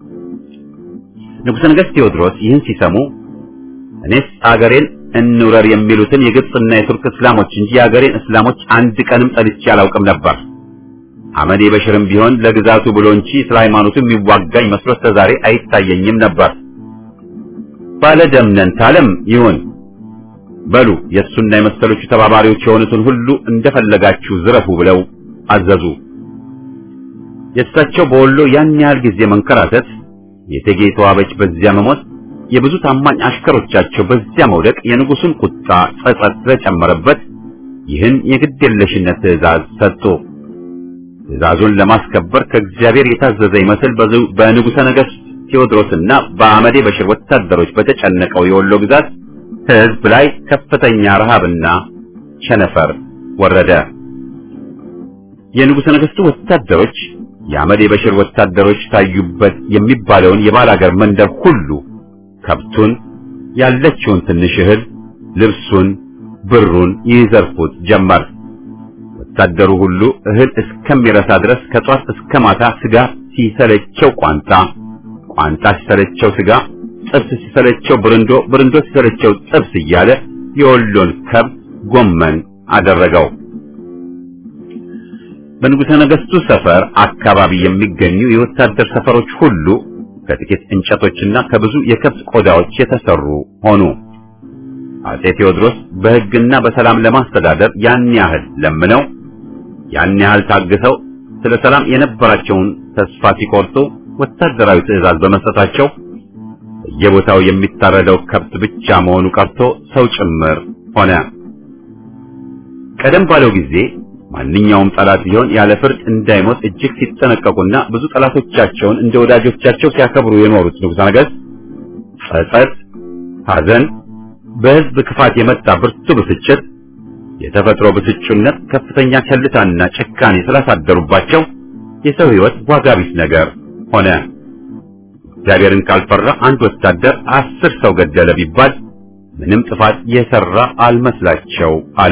ንጉሠ ነገሥት ቴዎድሮስ ይህን ሲሰሙ እኔስ አገሬን እንውረር የሚሉትን የግብፅና የቱርክ እስላሞች እንጂ የአገሬን እስላሞች አንድ ቀንም ጠልቼ አላውቅም ነበር። አመዴ በሽርም ቢሆን ለግዛቱ ብሎ እንጂ ስለ ሃይማኖቱ የሚዋጋኝ መስሎ እስከ ዛሬ አይታየኝም ነበር። ባለ ደምነን ታለም ይሁን በሉ የእሱና የመሰሎቹ ተባባሪዎች የሆኑትን ሁሉ እንደፈለጋችሁ ዝረፉ ብለው አዘዙ። የእሳቸው በወሎ ያን ያህል ጊዜ መንከራተት የእቴጌ ተዋበች በዚያ መሞት የብዙ ታማኝ አሽከሮቻቸው በዚያ መውደቅ የንጉሱን ቁጣ ጸጸት ስለጨመረበት ይህን የግድየለሽነት ትእዛዝ ሰጡ። ትእዛዙን ለማስከበር ከእግዚአብሔር የታዘዘ ይመስል በንጉሠ ነገሥት ቴዎድሮስና በአመዴ በሽር ወታደሮች በተጨነቀው የወሎ ግዛት ሕዝብ ላይ ከፍተኛ ረሃብና ቸነፈር ወረደ። የንጉሠ ነገሥቱ ወታደሮች የአመዴ በሽር ወታደሮች ታዩበት የሚባለውን የባላገር መንደር ሁሉ ከብቱን፣ ያለችውን ትንሽ እህል፣ ልብሱን፣ ብሩን ይዘርፉት ጀመር። ወታደሩ ሁሉ እህል እስከሚረሳ ድረስ ከጧት እስከ ማታ ስጋ ሲሰለቸው ቋንጣ፣ ቋንጣ ሲሰለቸው ስጋ፣ ጥብስ ሲሰለቸው ብርንዶ፣ ብርንዶ ሲሰለቸው ጥብስ እያለ የወሎን ከብት ጎመን አደረገው። በንጉሠ ነገሥቱ ሰፈር አካባቢ የሚገኙ የወታደር ሰፈሮች ሁሉ ከጥቂት እንጨቶችና ከብዙ የከብት ቆዳዎች የተሰሩ ሆኑ። አጼ ቴዎድሮስ በሕግና በሰላም ለማስተዳደር ያን ያህል ለምነው ያን ያህል ታግሰው ስለ ሰላም የነበራቸውን ተስፋ ሲቆርጡ ወታደራዊ ትዕዛዝ በመስጠታቸው በየቦታው የሚታረደው ከብት ብቻ መሆኑ ቀርቶ ሰው ጭምር ሆነ። ቀደም ባለው ጊዜ ማንኛውም ጠላት ቢሆን ያለ ፍርድ እንዳይሞት እጅግ ሲጠነቀቁና ብዙ ጠላቶቻቸውን እንደ ወዳጆቻቸው ሲያከብሩ የኖሩት ንጉሠ ነገሥት ጸጸት፣ ሐዘን፣ በሕዝብ ክፋት የመጣ ብርቱ ብስጭት፣ የተፈጥሮ ብስጩነት፣ ከፍተኛ ቸልታና ጭካኔ ስላሳደሩባቸው የሰው ሕይወት ዋጋ ቢስ ነገር ሆነ። እግዚአብሔርን ካልፈራ አንድ ወታደር አስር ሰው ገደለ ቢባል ምንም ጥፋት የሰራ አልመስላቸው አለ።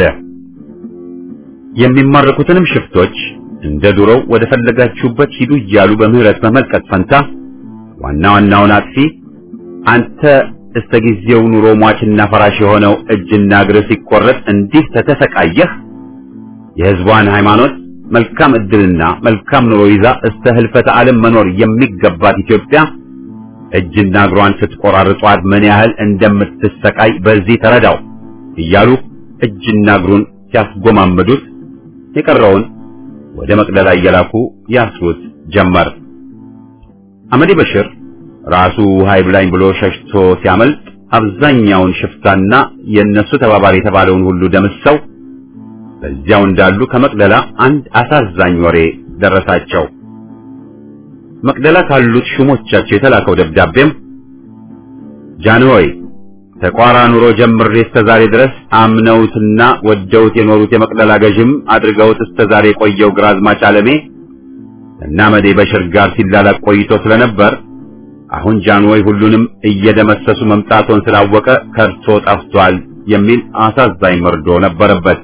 የሚማረኩትንም ሽፍቶች እንደ ዱሮው ወደ ፈለጋችሁበት ሂዱ እያሉ በምህረት በመልቀቅ ፈንታ ዋና ዋናውን አጥፊ አንተ እስከ ጊዜው ኑሮ ሟችና ፈራሽ የሆነው እጅና እግር ሲቆረጥ እንዲህ ተተሰቃየህ የሕዝቧን ሃይማኖት መልካም ዕድልና መልካም ኑሮ ይዛ እስከ ህልፈተ ዓለም መኖር የሚገባት ኢትዮጵያ እጅና እግሯን ስትቆራርጧት ምን ያህል እንደምትሰቃይ በዚህ ተረዳው እያሉ እጅና እግሩን ሲያስጎማምዱት የቀረውን ወደ መቅደላ እየላኩ ያስሩት ጀመር። አመዴ በሽር ራሱ ውሃ ይብላኝ ብሎ ሸሽቶ ሲያመልጥ አብዛኛውን ሽፍታና የእነሱ ተባባሪ የተባለውን ሁሉ ደምሰው በዚያው እንዳሉ ከመቅደላ አንድ አሳዛኝ ወሬ ደረሳቸው። መቅደላ ካሉት ሹሞቻቸው የተላከው ደብዳቤም ጃንሆይ ተቋራ ኑሮ ጀምሬ እስከ ዛሬ ድረስ አምነውትና ወደውት የኖሩት የመቅደላ ገዥም አድርገውት እስከ ዛሬ የቆየው ግራዝማች አለሜ እና መዴ በሽር ጋር ሲላላቅ ቆይቶ ስለነበር አሁን ጃንሆይ ሁሉንም እየደመሰሱ መምጣቶን ስላወቀ ከርቶ ጠፍቷል የሚል አሳዛኝ መርዶ ነበረበት።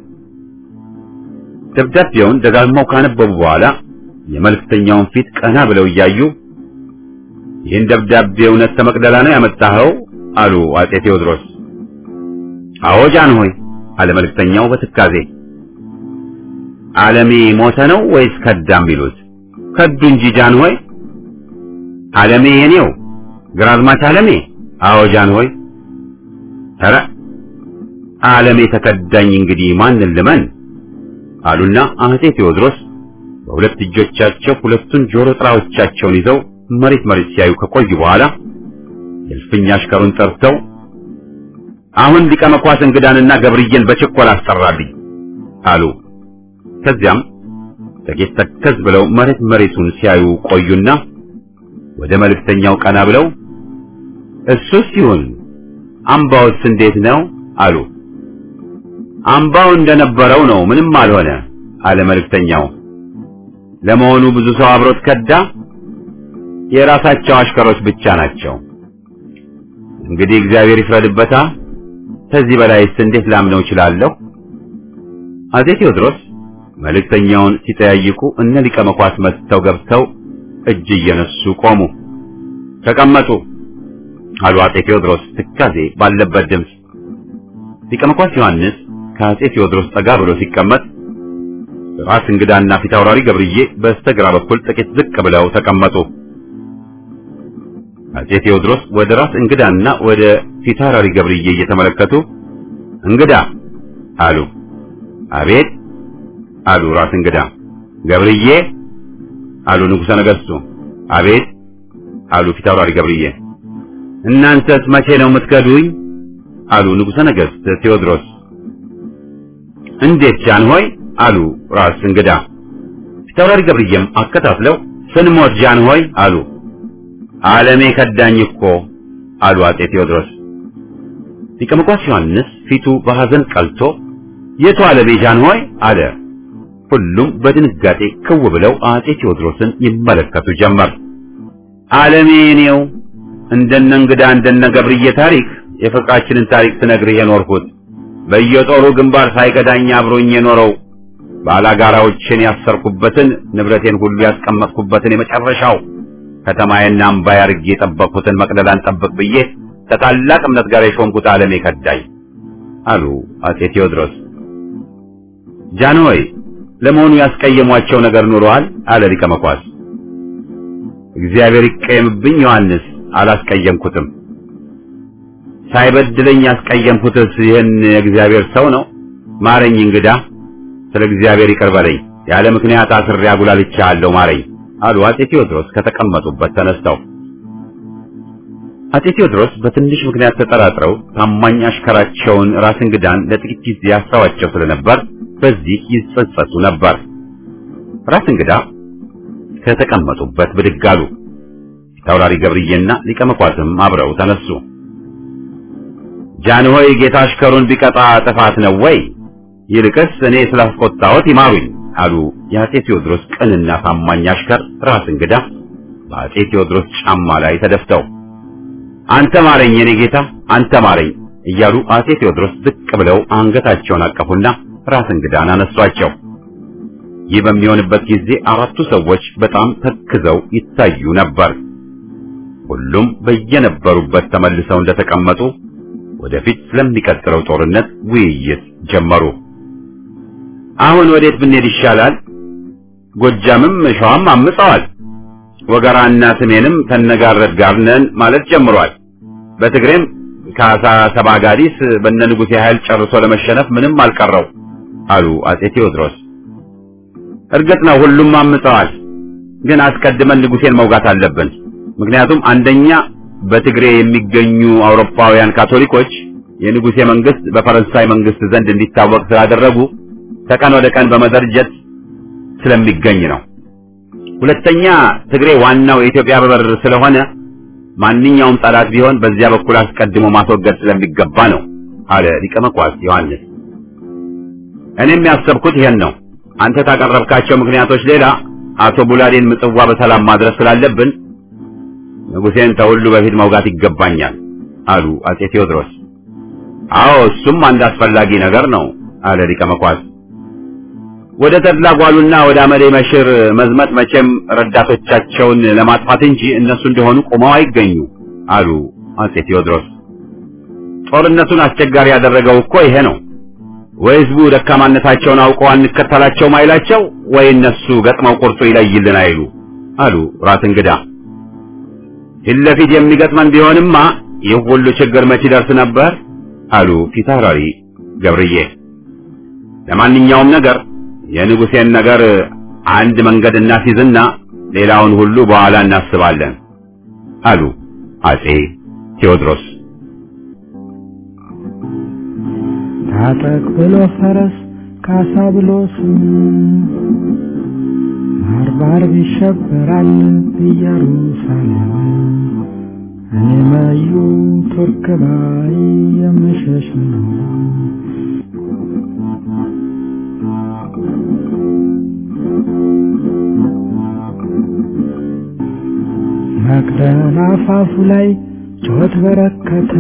ደብዳቤውን ደጋግመው ካነበቡ በኋላ የመልእክተኛውን ፊት ቀና ብለው እያዩ ይህን ደብዳቤ እውነት ከመቅደላ ነው ያመጣኸው? አሉ አጼ ቴዎድሮስ። አዎ ጃንሆይ አለ መልእክተኛው በትካዜ። ዓለሜ ሞተ ነው ወይስ ከዳም ቢሉት? ከዱ እንጂ ጃንሆይ። ዓለሜ የኔው ግራዝማች ዓለሜ? አዎ ጃንሆይ። ኧረ ዓለሜ ተከዳኝ፣ እንግዲህ ማንን ልመን? አሉና አጼ ቴዎድሮስ በሁለት እጆቻቸው ሁለቱን ጆሮ ጥራዎቻቸውን ይዘው መሬት መሬት ሲያዩ ከቆዩ በኋላ የእልፍኝ አሽከሩን ጠርተው አሁን ሊቀ መኳስ እንግዳንና ገብርዬን በችኮላ አስጠራልኝ አሉ። ከዚያም ጥቂት ተከዝ ብለው መሬት መሬቱን ሲያዩ ቆዩና ወደ መልእክተኛው ቀና ብለው እሱስ ይሁን አምባውስ እንዴት ነው አሉ። አምባው እንደነበረው ነው፣ ምንም አልሆነ አለ መልእክተኛው። ለመሆኑ ብዙ ሰው አብሮት ከዳ? የራሳቸው አሽከሮች ብቻ ናቸው። እንግዲህ እግዚአብሔር ይፍረድበታ። ከዚህ በላይስ እንዴት ላምነው እችላለሁ? አጼ ቴዎድሮስ መልእክተኛውን ሲጠያይቁ እነ ሊቀ መኳስ መጥተው ገብተው እጅ እየነሱ ቆሙ። ተቀመጡ አሉ አጼ ቴዎድሮስ ትካዜ ባለበት ድምፅ። ሊቀ መኳስ ዮሐንስ ከአጼ ቴዎድሮስ ጠጋ ብሎ ሲቀመጥ ራስ እንግዳና ፊት አውራሪ ገብርዬ በስተግራ በኩል ጥቂት ዝቅ ብለው ተቀመጡ። አጼ ቴዎድሮስ ወደ ራስ እንግዳና ወደ ፊት አውራሪ ገብርዬ እየተመለከቱ እንግዳ አሉ። አቤት አሉ ራስ እንግዳ። ገብርዬ አሉ ንጉሠ ነገሥቱ። አቤት አሉ ፊት አውራሪ ገብርዬ። እናንተስ መቼ ነው የምትከዱኝ? አሉ ንጉሠ ነገሥት ቴዎድሮስ። እንዴት ጃንሆይ? አሉ ራስ እንግዳ። ፊታውራሪ ገብርዬም አከታትለው ስንሞት ጃንሆይ አሉ። ዓለሜ ከዳኝ እኮ አሉ አጤ ቴዎድሮስ። ሊቀ መኳስ ዮሐንስ ፊቱ በሐዘን ቀልቶ የቱ ዓለሜ ጃንሆይ አለ። ሁሉም በድንጋጤ ክው ብለው አጤ ቴዎድሮስን ይመለከቱ ጀመር። ዓለሜ እኔው እንደነ እንግዳ እንደነ ገብርዬ ታሪክ የፍቅራችንን ታሪክ ስነግርህ የኖርኩት በየጦሩ ግንባር ሳይገዳኝ አብሮኝ የኖረው ባላጋራዎችን ያሰርኩበትን ንብረቴን ሁሉ ያስቀመጥኩበትን የመጨረሻው ከተማዬና አምባዬ አድርጌ የጠበቅኩትን መቅደላን ጠብቅ ብዬ ከታላቅ እምነት ጋር የሾምኩት ዓለሜ ከዳኝ አሉ አጤ ቴዎድሮስ። ጃንሆይ ለመሆኑ ያስቀየሟቸው ነገር ኑረዋል? አለ ሊቀ መኳስ። እግዚአብሔር ይቀየምብኝ ዮሐንስ፣ አላስቀየምኩትም። ሳይበድለኝ ያስቀየምኩትስ ይህን የእግዚአብሔር ሰው ነው። ማረኝ እንግዳ፣ ስለ እግዚአብሔር ይቅር በለኝ። ያለ ምክንያት አስሬ አጉላልቻለሁ፣ ማረኝ አሉ አጤ ቴዎድሮስ ከተቀመጡበት ተነስተው። አጤ ቴዎድሮስ በትንሽ ምክንያት ተጠራጥረው ታማኝ አሽከራቸውን ራስ እንግዳን ለጥቂት ጊዜ ያስተዋቸው ስለነበር በዚህ ይጸጸቱ ነበር። ራስ እንግዳ ከተቀመጡበት ብድግ አሉ። ፊታውራሪ ገብርዬና ሊቀ መኳስም አብረው ተነሱ። ጃንሆይ ጌታ አሽከሩን ቢቀጣ ጥፋት ነው ወይ? ይልቅስ እኔ ስላስቆጣሁት ይማሩኝ አሉ የአጤ ቴዎድሮስ ቅንና ታማኝ አሽከር ራስ እንግዳ በአጤ ቴዎድሮስ ጫማ ላይ ተደፍተው አንተ ማረኝ የኔ ጌታ አንተ ማረኝ እያሉ አጤ ቴዎድሮስ ዝቅ ብለው አንገታቸውን አቀፉና ራስ እንግዳን አነሷቸው። ይህ በሚሆንበት ጊዜ አራቱ ሰዎች በጣም ተክዘው ይታዩ ነበር። ሁሉም በየነበሩበት ተመልሰው እንደተቀመጡ ወደፊት ስለሚቀጥለው ጦርነት ውይይት ጀመሩ። አሁን ወዴት ብንሄድ ይሻላል? ጎጃምም ሸዋም አምፀዋል። ወገራና ስሜንም ተነጋረድ ጋር ነን ማለት ጀምሯል። በትግሬም ከአሳ ሰባ ጋዲስ በነ ንጉሴ ኃይል ጨርሶ ለመሸነፍ ምንም አልቀረው አሉ አጼ ቴዎድሮስ። እርግጥ ነው ሁሉም አምፀዋል፣ ግን አስቀድመን ንጉሴን መውጋት አለብን። ምክንያቱም አንደኛ በትግሬ የሚገኙ አውሮፓውያን ካቶሊኮች የንጉሴ መንግስት በፈረንሳይ መንግስት ዘንድ እንዲታወቅ ስላደረጉ ከቀን ወደ ቀን በመደርጀት ስለሚገኝ ነው። ሁለተኛ ትግሬ ዋናው የኢትዮጵያ በር ስለሆነ ማንኛውም ጠላት ቢሆን በዚያ በኩል አስቀድሞ ማስወገድ ስለሚገባ ነው አለ ሊቀ መኳስ ዮሐንስ። እኔም ያሰብኩት ይሄን ነው። አንተ ታቀረብካቸው ምክንያቶች ሌላ አቶ ቡላዴን ምጽዋ በሰላም ማድረስ ስላለብን ንጉሴን ተሁሉ በፊት መውጋት ይገባኛል አሉ አጼ ቴዎድሮስ። አዎ እሱም አንድ አስፈላጊ ነገር ነው አለ ሊቀ መኳስ። ወደ ተድላ ጓሉና ወደ አመዴ መሽር መዝመት መቼም ረዳቶቻቸውን ለማጥፋት እንጂ እነሱ እንደሆኑ ቆመው አይገኙ አሉ አጼ ቴዎድሮስ። ጦርነቱን አስቸጋሪ ያደረገው እኮ ይሄ ነው። ወይ ህዝቡ ደካማነታቸውን አውቀው አንከተላቸውም አይላቸው፣ ወይ እነሱ ገጥመው ቁርጡ ይለይልን አይሉ አሉ ራስ እንግዳ። ፊት ለፊት የሚገጥመን ቢሆንማ ይህ ሁሉ ችግር መች ይደርስ ነበር አሉ ፊታውራሪ ገብርዬ። ለማንኛውም ነገር የንጉሴን ነገር አንድ መንገድ እናስይዝና ሌላውን ሁሉ በኋላ እናስባለን አሉ አጼ ቴዎድሮስ። ታጠቅ ብሎ ፈረስ ካሳ ብሎ ስም ባርባር ይሸበራል ኢየሩሳሌም እኔ መዩ ቱርክ ባይ የምሸሽ ነው። መቅደላ አፋፉ ላይ ጩኸት በረከተ።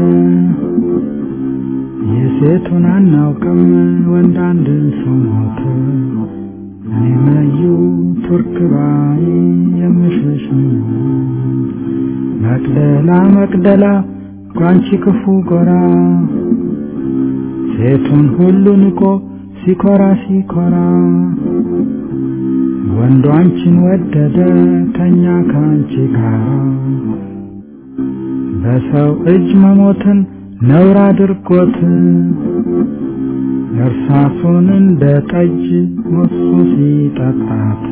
የሴቱን አናውቅም ወንድ አንድ ሰው ሞተ። እኔ መዩ ቱርክ ባይ የምሸሽ ነው። መቅደላ መቅደላ ጓንቺ ክፉ ጎራ ሴቱን ሁሉ ንቆ ሲኮራ ሲኮራ ወንዱ አንቺን ወደደ ተኛ ከአንቺ ጋር በሰው እጅ መሞትን ነውር አድርጎት እርሳሱን እንደ ጠጅ ሞሱ ሲጠጣት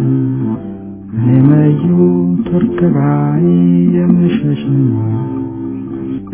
እኔ መዩ ቱርክ ባይ የምሸሽ ነው።